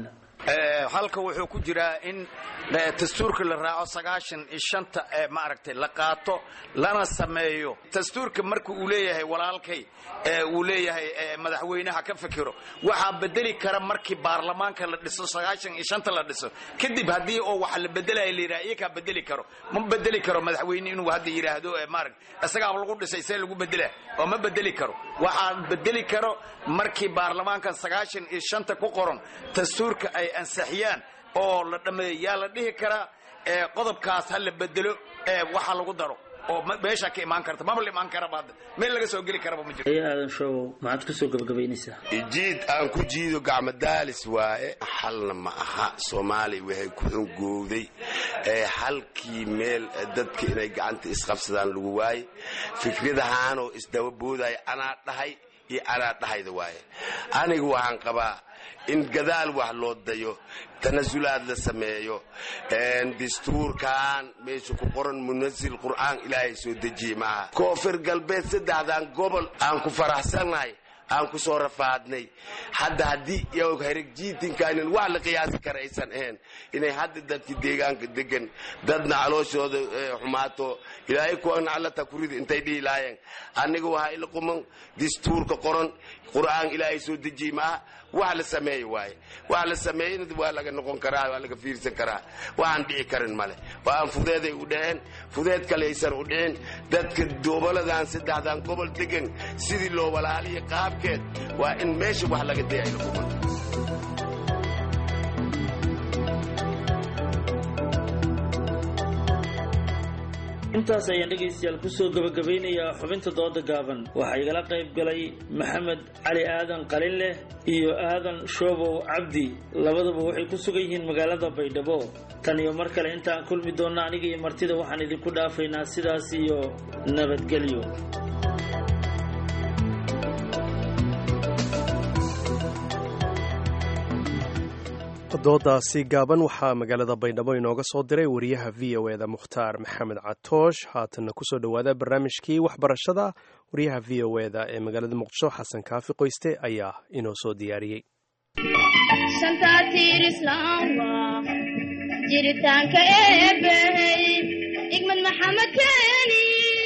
halka wuxuu ku jiraa in dastuurka la raaco sagaashan iyo shanta ee maaragtay la qaato lana sameeyo dastuurka marka uu leeyahay walaalkay uu leeyahay madaxweynaha ka fikiro waxaa bedeli kara markii baarlamaanka la dhiso sagaashan iyo shanta la dhiso kadib haddii oo wax la bedelaya la yidhaha iyakaa bedeli karo ma bedeli karo madaxweyne inuu hadda yidhaahdo maaragt isagaaba lagu dhisay see lagu bedela oo ma bedeli karo waxaa bedeli karo markii baarlamaankan sagaashan iyo shanta ku qoran dastuurka ay ansixiyaan oo la dhammeeyo yaa la dhihi karaa qodobkaas ha la bedelo waxa lagu daro oo meesha ka imaan karta maba la imaan karaba hadda meel laga soo geli karaba ma jiro aadan show maxaad kusoo gabagabaynaysaa jiid aan ku jiido gacmo daalis waaye xalna ma aha soomaaliya waxay ku xungowday halkii meel dadka inay gacanta isqabsadaan lagu waaye fikradahaanoo isdaba boodaya anaa dhahay iyo anaa dhahayda waaye aniga waxaan qabaa in gadaal wax loo dayo tanasulaad la sameeyo dastuurkan meesha ku qoran munasil qur'aan ilaahay soo dejiyey maaha koonfur galbeed saddexdan gobol aan ku faraxsannahay aan ku soo rafaadnay hadda haddii heragjiitinkaanin wax la qiyaasi kara aysan ahayn inay hadda dadkii deegaanka degan dadna calooshooda xumaato ilaahay kuwana allata kurida intay dhihi lahaayeen aniga waxaa ila quman dastuurka qoran qur'aan ilaahay soo dejiyey maaha wax la sameeyo waaye wax la sameeyena waa laga noqon karaa waa laga fiirsan karaa waxaan dhici karin male waa aan fudeeday u dhaceen fudeed kale aysan u dhicin dadka goboladan saddexdan gobol degan sidii loo walaaliya qaabkeed waa in meesha wax laga daya ila quman intaas ayaan dhegaystayaal kusoo gabagabeynayaa xubinta dooda gaaban waxaa igala qayb galay maxamed cali aadan qalinleh iyo aadan shoobow cabdi labaduba waxay ku sugan yihiin magaalada baydhabo tan iyo mar kale intaan kulmi doonna aniga iyo martida waxaan idinku dhaafaynaa sidaas iyo nabadgelyo doodaasi gaaban waxaa magaalada baydhabo inooga soo diray wariyaha v o eda mukhtaar maxamed catoosh haatanna kusoo dhowaada barnaamijkii waxbarashada wariyaha v o eda ee magaalada muqdisho xasan kaafi qoyste ayaa inoo soo diyaariyey jiritaanka eebbahey igmad maxamed keeni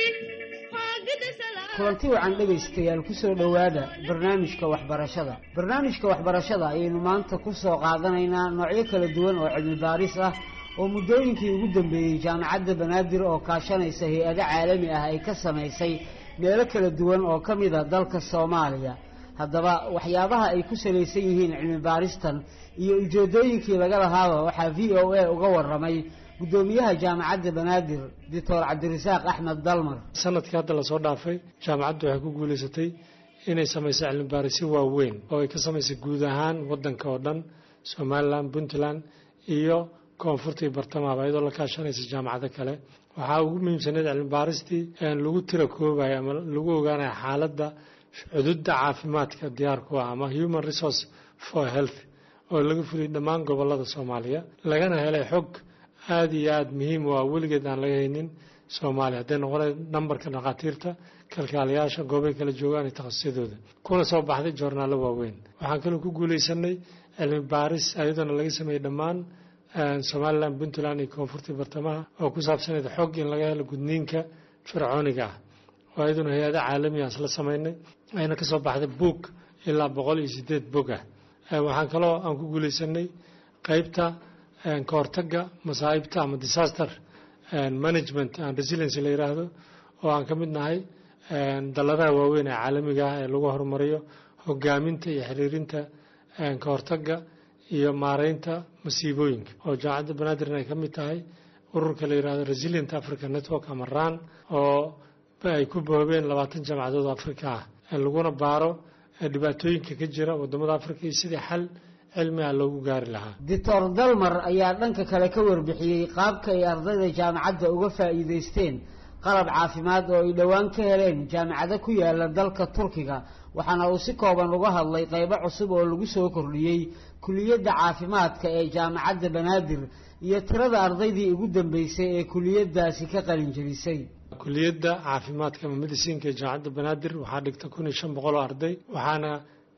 kulanti wacan dhegaystayaal ku soo dhowaada barnaamijka waxbarashada barnaamijka waxbarashada ayaynu maanta ku soo qaadanaynaa noocyo kala duwan oo cilmi baaris ah oo muddooyinkii ugu dambeeyey jaamacadda banaadir oo kaashanaysa hay-ado caalami ah ay ka samaysay meelo kala duwan oo ka mid a dalka soomaaliya haddaba waxyaabaha ay ku salaysan yihiin cilmi baaristan iyo ujeeddooyinkii laga lahaaba waxaa v o a uga warramay guddoomiyaha jaamacadda banaadir doctor cabdirasaaq axmed dalmar sanadkii hadda lasoo dhaafay jaamacaddu waxay ku guulaysatay inay samayso cilmibaarisyo waaweyn oo ay ka samaysay guud ahaan waddanka oo dhan somalilan puntland iyo koonfurta iyo bartamahaba iyadoo la kaashanaysa jaamacado kale waxaa ugu muhiimsaneyd cilmibaaristii lagu tira koobayo ama lagu ogaanayo xaaladda cududda caafimaadka diyaarku ah ama human resource for health oo laga fuliyay dhammaan gobolada soomaaliya lagana helay xog aada iyo aada muhiim u ah weligeed aan laga haynin soomaaliya hadday noqonay nambarka dhakhaatiirta kalkaalayaasha goobay kala joogaan iyo takhasusyadooda kuna soo baxday joornaallo waaweyn waxaan kaloo ku guulaysanay cilmi baaris ayadoona laga sameeyey dhammaan somalilan puntland iyo koonfurtii bartamaha oo ku saabsaneyd xog in laga helo gudniinka fircooniga ah oo ayaduna hay-ada caalami ah isla samaynay ayna ka soo baxday buog ilaa boqol iyo sideed bog ah waxaan kaloo aan ku guulaysanay qeybta ka hortagga masaa'ibta ama disaster management and resiliency la yidhaahdo oo aan ka mid nahay dalladaha waaweyn ee caalamiga ah ee lagu horumariyo hogaaminta iyo xiriirinta ka hortagga iyo maareynta masiibooyinka oo jaamacadda banaadirn ay ka mid tahay ururka la yidhahdo resilient africa network ama ran oo ay ku boobeen labaatan jaamacadood oo afrika ah laguna baaro dhibaatooyinka ka jira wadamada afrika iyo sidii xal cilmi ah loogu gaari lahaa doctor dalmar ayaa dhanka kale ka warbixiyey qaabka ay ardayda jaamacadda uga faa'iidaysteen qalab caafimaad oo ay dhowaan ka heleen jaamacado ku yaala dalka turkiga waxaana uu si kooban uga hadlay qaybo cusub oo lagu soo kordhiyey kuliyadda caafimaadka ee jaamacadda banaadir iyo tirada ardaydii ugu dambeysay ee kuliyadaasi ka qalin jebisay kuliyadda caafimaadka ama medicinka ee jaamacadda banaadir waxaa dhigta kun iyo shan boqol oo arday waxaana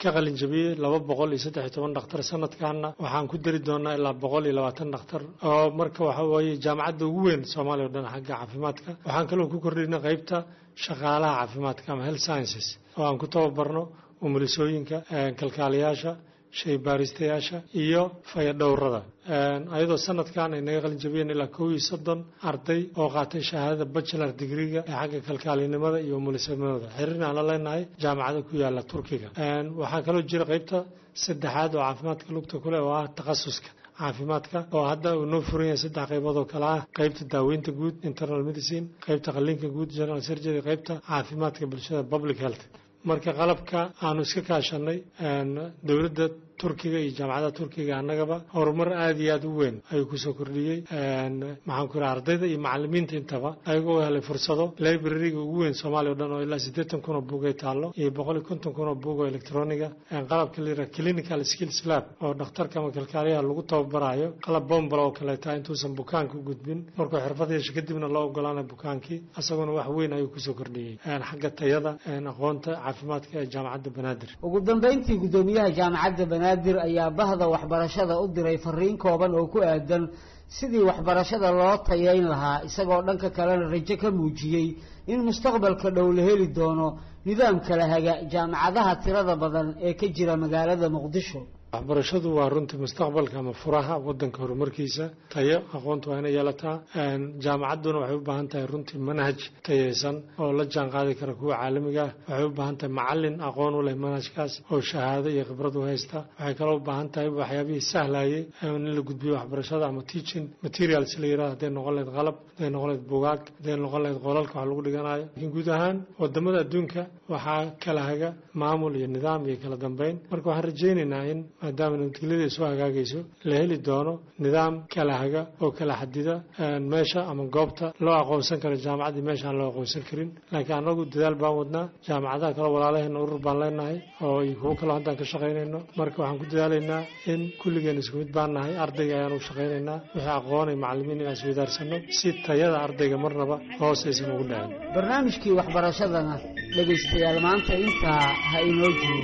ka qalin jabiyey laba boqol iyo saddex iyo toban dhakhtar sanadkaana waxaan ku dari doonaa ilaa boqol iyo labaatan dhakhtar oo marka waxa weeye jaamacadda ugu weyn soomaaliya o dhan xagga caafimaadka waxaan kaloo ku kordhinay qaybta shaqaalaha caafimaadka ama health sciences oo aan ku tababarno umulisooyinka kalkaaliyaasha shay baaristayaasha iyo fayadhowrada ayadoo sanadkan ay naga qalin jabiyeen ilaa kow iyo soddon arday oo qaatay shahaadada bachelor digriga ee xagga kalkaalinimada iyo umulisanimada xiriirna aan la leenahay jaamacada ku yaala turkiga waxaa kaloo jira qaybta saddexaad oo caafimaadka lugta kule oo ah takhasuska caafimaadka oo hadda uu noo furan yahay saddex qaybood oo kale ah qaybta daaweynta guud internal medicine qaybta qalliinka guud general surgery qaybta caafimaadka bulshada public health marka qalabka aanu iska kaashanay dowladda turkiga iyo jaamacadaha turkiga annagaba horumar aada iyo aada u weyn ayuu kusoo kordhiyey maxaan ku yidhaha ardayda iyo macalimiinta intaba ayagoo helay fursado librariga ugu weyn soomaaliya o dhan oo ilaa siddeetan kun oo buug ay taallo iyo boqol iyo konton kun oo buug oo electroniga qalabka la yidhaha clinical skills lab oo dhakhtarka ama kalkaaliyaha lagu tababarayo qalab bombala oo kaleeta intuusan bukaanka u gudbin markuu xirfad yeesho kadibna loo ogolaanay bukaankii isaguna wax weyn ayuu kusoo kordhiyey xagga tayada aqoonta caafimaadka ee jaamacadda banaadir ugu dambayntii guddoomiyaha jaamacadda banaadir ayaa bahda waxbarashada u diray fariin kooban oo ku aadan sidii waxbarashada loo tayayn lahaa isagoo dhanka kalena rajo ka muujiyey in mustaqbalka dhow la heli doono nidaam kala haga jaamacadaha tirada badan ee ka jira magaalada muqdisho waxbarashadu waa runtii mustaqbalka ama furaha wadanka horumarkiisa tayo aqoonta waa inay yeelataa jaamacadduna waxay u baahan tahay runtii manhaj tayaysan oo la jaan qaadi kara kuwa caalamiga ah waxay u baahan tahay macalin aqoon u leh manhajkaas oo shahaado iyo khibrad u haysta waxay kaloo u baahan tahay waxyaabihii sahlayay in la gudbiyo waxbarashada ama teaching materials la yirahdo hadday noqon lahayd qalab hadday noqon lahayd bugaag hadday noqon lahayd qolalka wax lagu dhiganayo laakiin guud ahaan wadamada adduunka waxaa kala haga maamul iyo nidaam iyo kala dambeyn marka waxaan rajaynaynaa in maadaama nabadgelyada soo hagaagayso la heli doono nidaam kala haga oo kala xadida meesha ama goobta loo aqoonsan karo jaamacaddii meesha aan loo aqoonsan karin laakiin annagu dadaal baan wadnaa jaamacadaha kale walaalaheena urur baan leenahay oo iyo kuwo kaloo haddaan ka shaqaynayno marka waxaan ku dadaalaynaa in kulligeen isku mid baan nahay ardayga ayaan u shaqaynaynaa wixii aqoonay macallimiin inaan isweydaarsanno si tayada ardayga marnaba hoos aysan ugu dhacin barnaamijkii waxbarashadana dhegaystayaal maanta intaa ha inoo joogo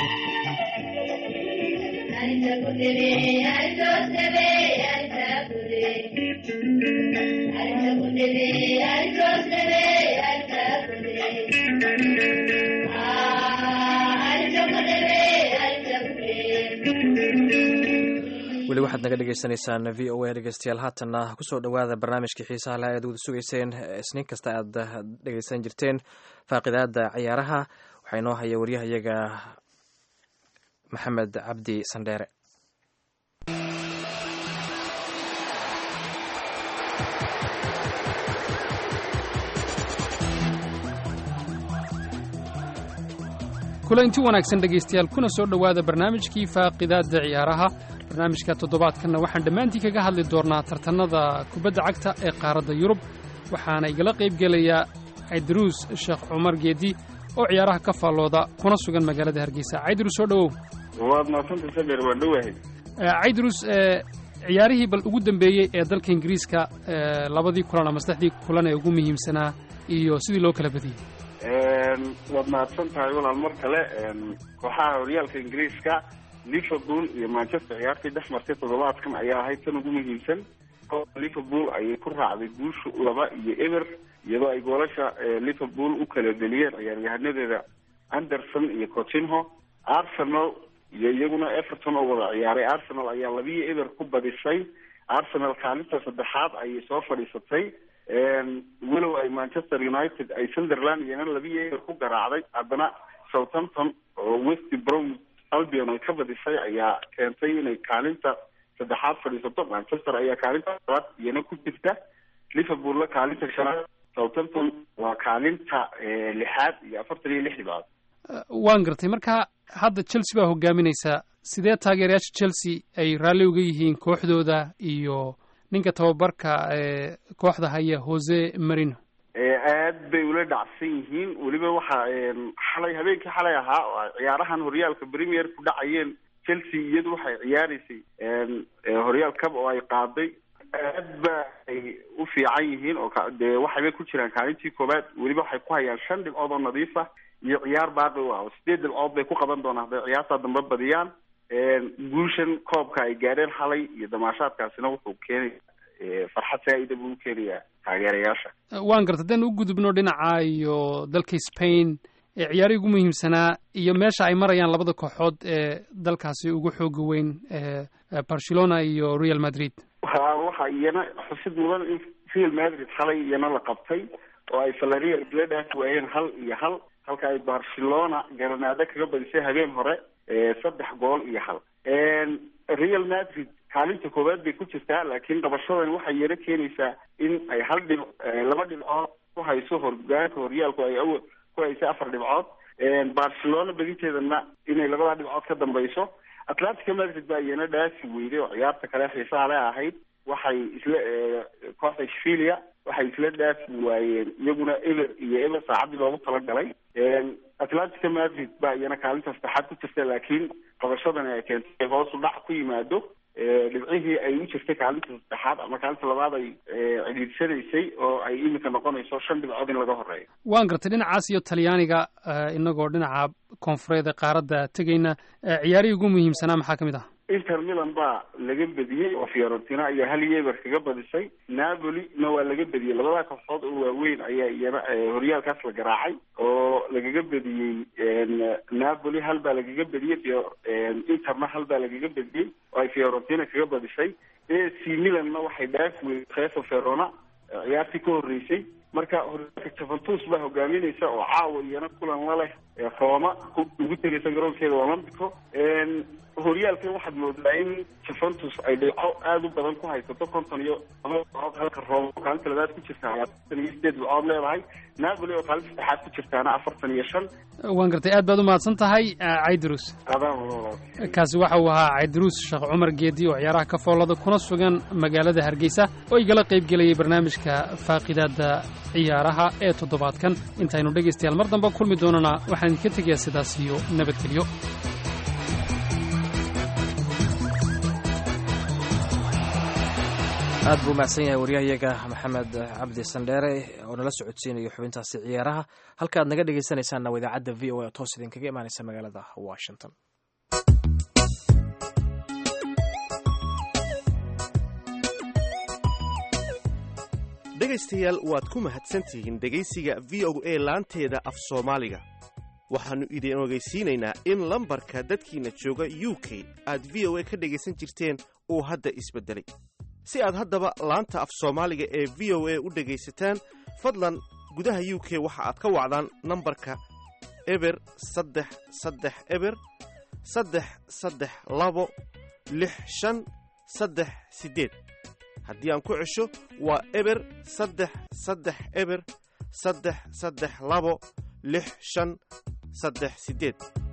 weli waxaad naga dhegeysaneysaan v o a dhegeystayaal haatanna kusoo dhowaada barnaamijkii xiisaha laha aad wada sugeyseen isniin kasta aad dhegeysan jirteen faaqidaada ciyaaraha waxaa inoo haya waryahayaga maxamed cabdi sandheere kulanti wanaagsan dhegaystayaal kuna soo dhowaada barnaamijkii faaqidaadda ciyaaraha barnaamijka toddobaadkanna waxaan dhammaantii kaga hadli doonnaa tartannada kubadda cagta ee qaaradda yurub waxaana igala qaybgelayaa caydaruus sheekh cumar geedi oo ciyaaraha ka faallooda kuna sugan magaalada hargeysa caydaruus soo dhowow waad mahadsanta saber waan dhowahay caydaruus ciyaarihii bal ugu dambeeyey ee dalka ingiriiska labadii kulan ama saddexdii kulan ee ugu muhiimsanaa iyo sidii loo kala badiyey waad mahadsan tahay walaal mar kale kooxaha horyaalka ingiriiska liverpool iyo manchester ciyaartii dhex martay toddobaadkan ayaa ahayd tan ugu muhiimsan liverpool ayay ku raacday guusha laba iyo eber iyadoo ay goolasha liverpool u kala deliyeen ciyaaryahanadeeda anderson iyo cotinho arsenal iyo iyaguna everton oo wada ciyaaray arsenal ayaa labiyo eber ku badisay arsenal kaalinta saddexaad ayay soo fadhiisatay walow ay manchester united ay sunderland iyana labiyo eber ku garaacday haddana southampton oo west brom albion ay ka badisay ayaa keentay inay kaalinta saddexaad fadhiisato manchester ayaa kaalinta labaad iyana ku jirta liverpoolna kaalinta shanaad southampton waa kaalinta lixaad iyo afartan iyo lix dhibcood waan gartay marka hadda chelsea baa hogaaminaysaa sidee taageerayaasha chelsea ay raalli uga yihiin kooxdooda iyo ninka tababarka ee kooxda haya jose marino aad bay ula dhacsan yihiin weliba waxa xalay habeenkii xalay ahaa oo ay ciyaarahan horyaalka premier ku dhacayeen chelsea iyadu waxay ciyaaraysay horyaal cab oo ay qaaday aad ba ay u fiican yihiin oo dee waxaybay ku jiraan kaalintii koowaad weliba waxay ku hayaan shan dhibcood oo nadiif ah iyo ciyaar baaqi u ah oo sideed dhibcood bay ku qaban doonaan hadday ciyaartaa dambe badiyaan guushan koobka ay gaadheen xalay iyo damaashaadkaasina wuxuu keenaya farxad saa-ida buu u keenayaa taageerayaasha waan garta haddaan u gudubno dhinaca iyo dalka spain ee ciyaarihii ugu muhiimsanaa iyo meesha ay marayaan labada kooxood ee dalkaasi ugu xooga weyn barcelona iyo real madrid wa waxa iyana xusid mudan in real madrid xalay iyana la qabtay oo ay valareal isla dhaafi waayeen hal iyo hal halka ay barcelona garanaado kaga badisay habeen hore saddex gool iyo hal real madrid kaalinta koowaad bay ku jirtaa laakiin qabashadan waxay yaro keenaysaa in ay hal dhib laba dhibcood ku hayso hogaanka horyaalku ay aw ku haysay afar dhibcood barcelona bedinteedana inay labadaa dhibcood ka dambayso atlantica madrid baa iyana dhaafi weyday oo ciyaarta kale xiisaha le ahayd waxay isla kooxda shvilia waxay isla dhaafi waayeen iyaguna ever iyo ever saacaddii loogu talagalay atlantica madrid baa iyana kaalinta saddexaad ku jirta laakiin qabashadani ay keentay hoosu dhac ku yimaado dhibcihii ay u jirtay kaalinta saddexaad ama kaalinta labaad ay cidhiidsanaysay oo ay iminka noqonayso shan dhibcood in laga horeeyo waan gartay dhinacaas iyo talyaaniga inagoo dhinaca koonfureed ee qaaradda tegayna ciyaarihii ugu muhiimsanaa maxaa ka mid ah inter milan baa laga bediyey oo fiorentina ayaa hal yeber kaga badisay napoli na waa laga bediyey labadaa kooxood oo waaweyn ayaa iyana horyaalkaas la garaacay oo lagaga bediyey napoli hal baa lagaga bediyey interna hal baa lagaga bediyey oo ay fiorentina kaga badisay ac milanna waxay dhaafi weyey kheso verona ciyaartii ka horreysay marka horyaalka juventus baa hogaaminaysa oo caawa iyana kulan la leh roma ugu tegaysa garoonkeeda olombico horyaalkan waxaad moodaa in juventus ay dhibco aada u badan ku haysato konton iyo laba dhibcood halka roma oo kaalinta labaad ku jirta afartan iyo sideed dhibcood leedahay napoli oo kaalinta saddexaad ku jirtaana afartan iyo shan waan gartay aad baad u mahadsan tahay caydrus kaasi waxa uu ahaa caydrus sheekh cumar geedi oo ciyaaraha ka foolada kuna sugan magaalada hargeysa oo igala qayb gelayay barnaamijka faaqidaada ciyaaraha ee toddobaadkan intaynu dhegaystayaal mar dambe kulmi doonana waxaan idinka tegayaa sidaas iyo nabadgelyo aad buu mahadsan yahay waryahayaga maxamed cabdi sandheere oo nala socodsiinayo xubintaasi ciyaaraha halka aad naga dhegaysanaysaanna waa idaacadda v o a toos idinkaga imaanaysa magaalada washington dhegaystayaal waad ku mahadsantihiin dhegaysiga v o a laanteeda af soomaaliga waxaannu idin ogeysiinaynaa in lambarka dadkiina jooga u k aad v o a ka dhegaysan jirteen uu hadda isbeddelay si aad haddaba laanta af soomaaliga ee v o a u dhegaysataan fadlan gudaha u k waxa aad ka wacdaan nambarka eber saddex saddex eber saddex saddex labo lix shan saddex siddeed haddii aan ku cesho waa eber saddex saddex eber saddex saddex labo lix shan saddex siddeed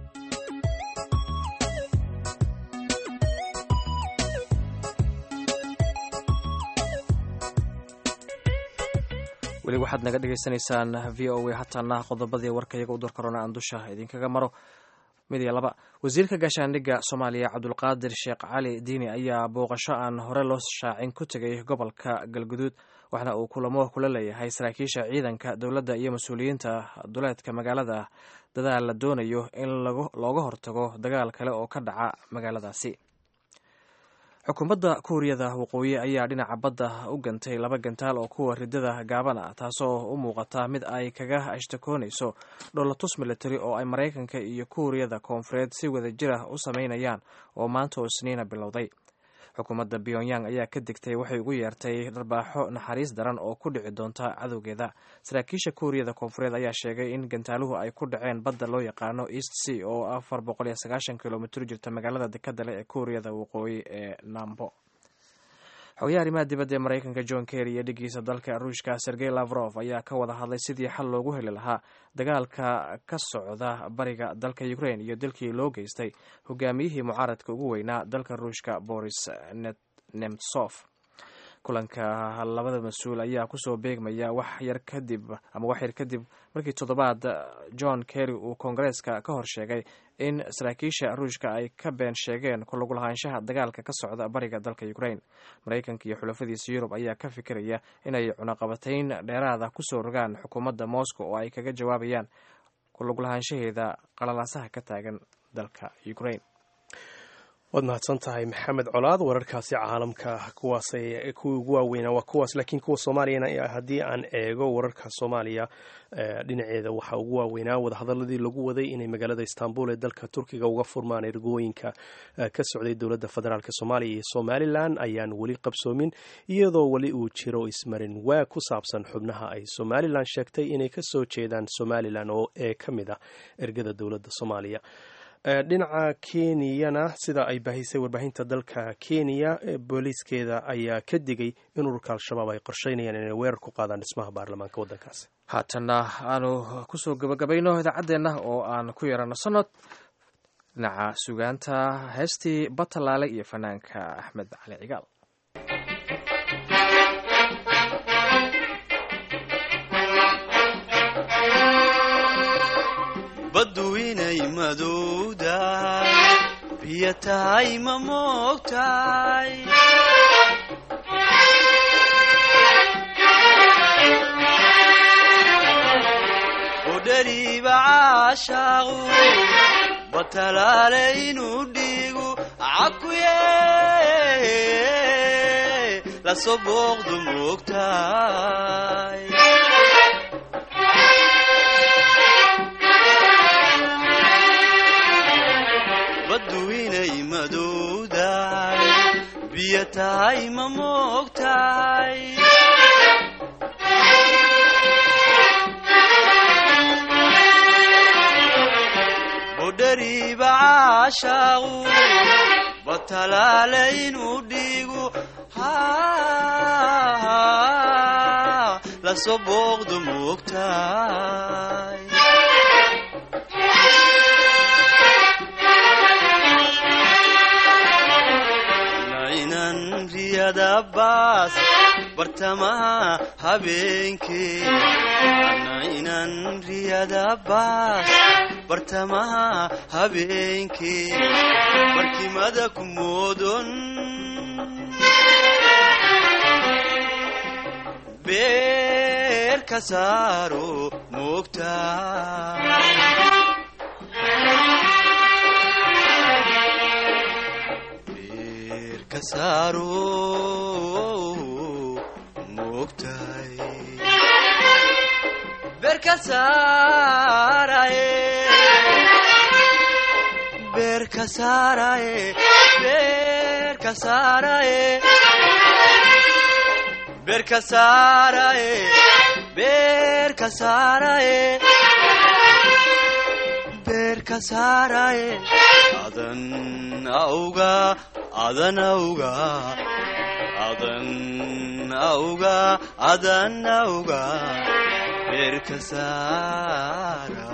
weli waxaad naga dhagaysanaysaan v o a hataana qodobadii warka iyaga u dorkarona aan dusha idinkaga maro mid iyo laba wasiirka gaashaandhigga soomaaliya cabdulqaadir sheekh cali diini ayaa booqasho aan hore loo shaacin ku tegay gobolka galguduud waxna uu kulamo kula leeyahay saraakiisha ciidanka dowladda iyo mas-uuliyiinta duleedka magaalada dadaal la doonayo in looga hortago dagaal kale oo ka dhaca magaaladaasi xukuumadda kuuriyada waqooyi ayaa dhinaca badda u gantay laba gantaal oo kuwa ridada gaaban ah taasoo u muuqata mid ay kaga ashtakoonayso dholatus military oo ay maraykanka iyo kuuriyada koonfureed si wada jir ah u sameynayaan oo maanta oo isniina bilowday xukuumadda pyongyang ayaa ka digtay waxay ugu yeertay dharbaaxo naxariis daran oo ku dhici doonta cadowgeeda saraakiisha kuuriyada koonfureed ayaa sheegay in gantaaluhu ay ku dhaceen badda loo yaqaano east sea oo afar boqol iyo sagaashan kilomitr jirta magaalada dekada leh ee kuuriyada waqooyi ee nambo xogayaha arrimaha dibadda ee maraykanka john kerry iyo dhigiisa dalka ruushka sergey lavrov ayaa ka wada hadlay sidii xal loogu heli lahaa dagaalka ka socda bariga dalka ukraine iyo dalkii loo geystay hogaamiyihii mucaaradka ugu weynaa dalka ruushka boris nemtsof kulanka labada mas-uul ayaa kusoo beegmaya wax yar kadib ama wax yar kadib markii toddobaad john kerry uu koongareeska ka hor sheegay in saraakiisha ruushka ay ka been sheegeen ku lagu lahaanshaha dagaalka ka socda bariga dalka ukraine maraykanka iyo xulafadiisa yurub ayaa ka fikiraya inay cunaqabatayn dheeraada kusoo rogaan xukuumadda moscow oo ay kaga jawaabayaan kulug lahaanshaheeda qalalaasaha ka taagan dalka ukraine waad mahadsan tahay maxamed colaad wararkaasi caalamka kuwaas kuwii ugu waaweynaa waa kuwaas laakiin kuwa soomaaliyana haddii aan eego wararka soomaaliya dhinaceeda waxaa ugu waaweynaa wadahadaladii lagu waday inay magaalada istanbul ee dalka turkiga uga furmaan ergooyinka ka socday dowladda federaalk soomaaliya iyo somalilan ayaan weli qabsoomin iyadoo weli uu jiro ismarin waag ku saabsan xubnaha ay somalilan sheegtay inay kasoo jeedaan somalilan oo ee ka mid ah ergada dowladda soomaaliya dhinaca kenyana sida ay baahisay warbaahinta dalka kenya booliiskeeda ayaa ka digay in ururka al-shabaab ay qorsheynayaan inay weerar ku qaadaan dhismaha baarlamaanka waddankaasi haatanna aanu kusoo gabagabayno idaacaddeenna oo aan ku yarano sanod dhinaca sugaanta heestii batalaale iyo fanaanka axmed cali cigaal baddu inay madowdahay biyo tahay ma moogtahay udhariiba caashaaqu batalaale inuu dhiigu cakuye lasoo booqdu moogtahay baddu inay madowdahay biyo tahay ma moogtahay budhariiba caashaaqu batalaale inuu dhiigu lasoo booqdu moogtahay riyadabaas bartamaha habeenkee inan riyadabaas bartamaha habeenkee barkimada ku moodon beer ka saaro moogtaa moogtahay beerka saaraye beerka saaraye beerka saaraye beerka saaraye beerka saaraye beerka saaraye adan awga adan awga adan awga adan awga beerka saara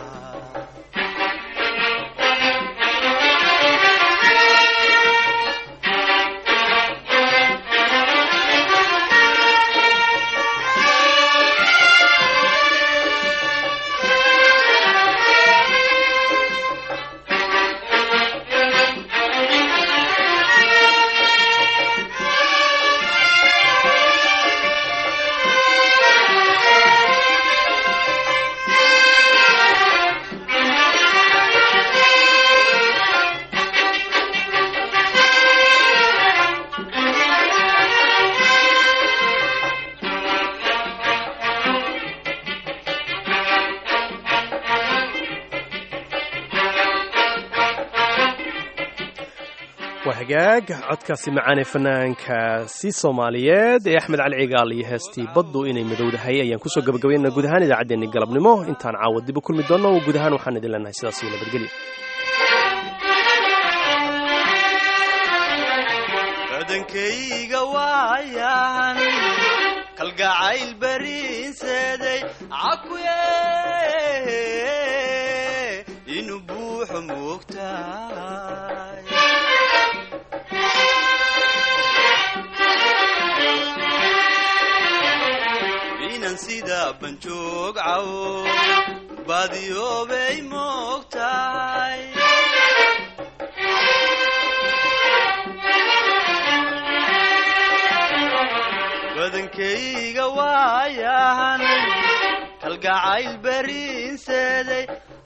waa hagaag codkaasi macaane fanaankaasi soomaaliyeed ee axmed cali cigaal iyo heestii baddu inay madowdahay ayaan kusoo gabagabaynana guud ahaan idaacaddeenni galabnimo intaan caawa dib u kulmi doonno guud ahaan waxaan idin leenahay sidaas iyo nabadgelyo badankayga waayan kalgacayl bariinseeday cakuye inuu buuxo moogtahay inan sida banjoog cawo baadiyoobay moogtahay badankayga waayahan kalgacayl beriinseeday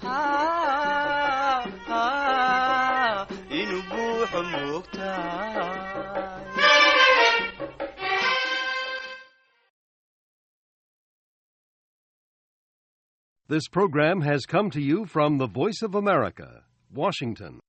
inuu buuxo moogtahay This program has come to you from the Voice of America, Washington.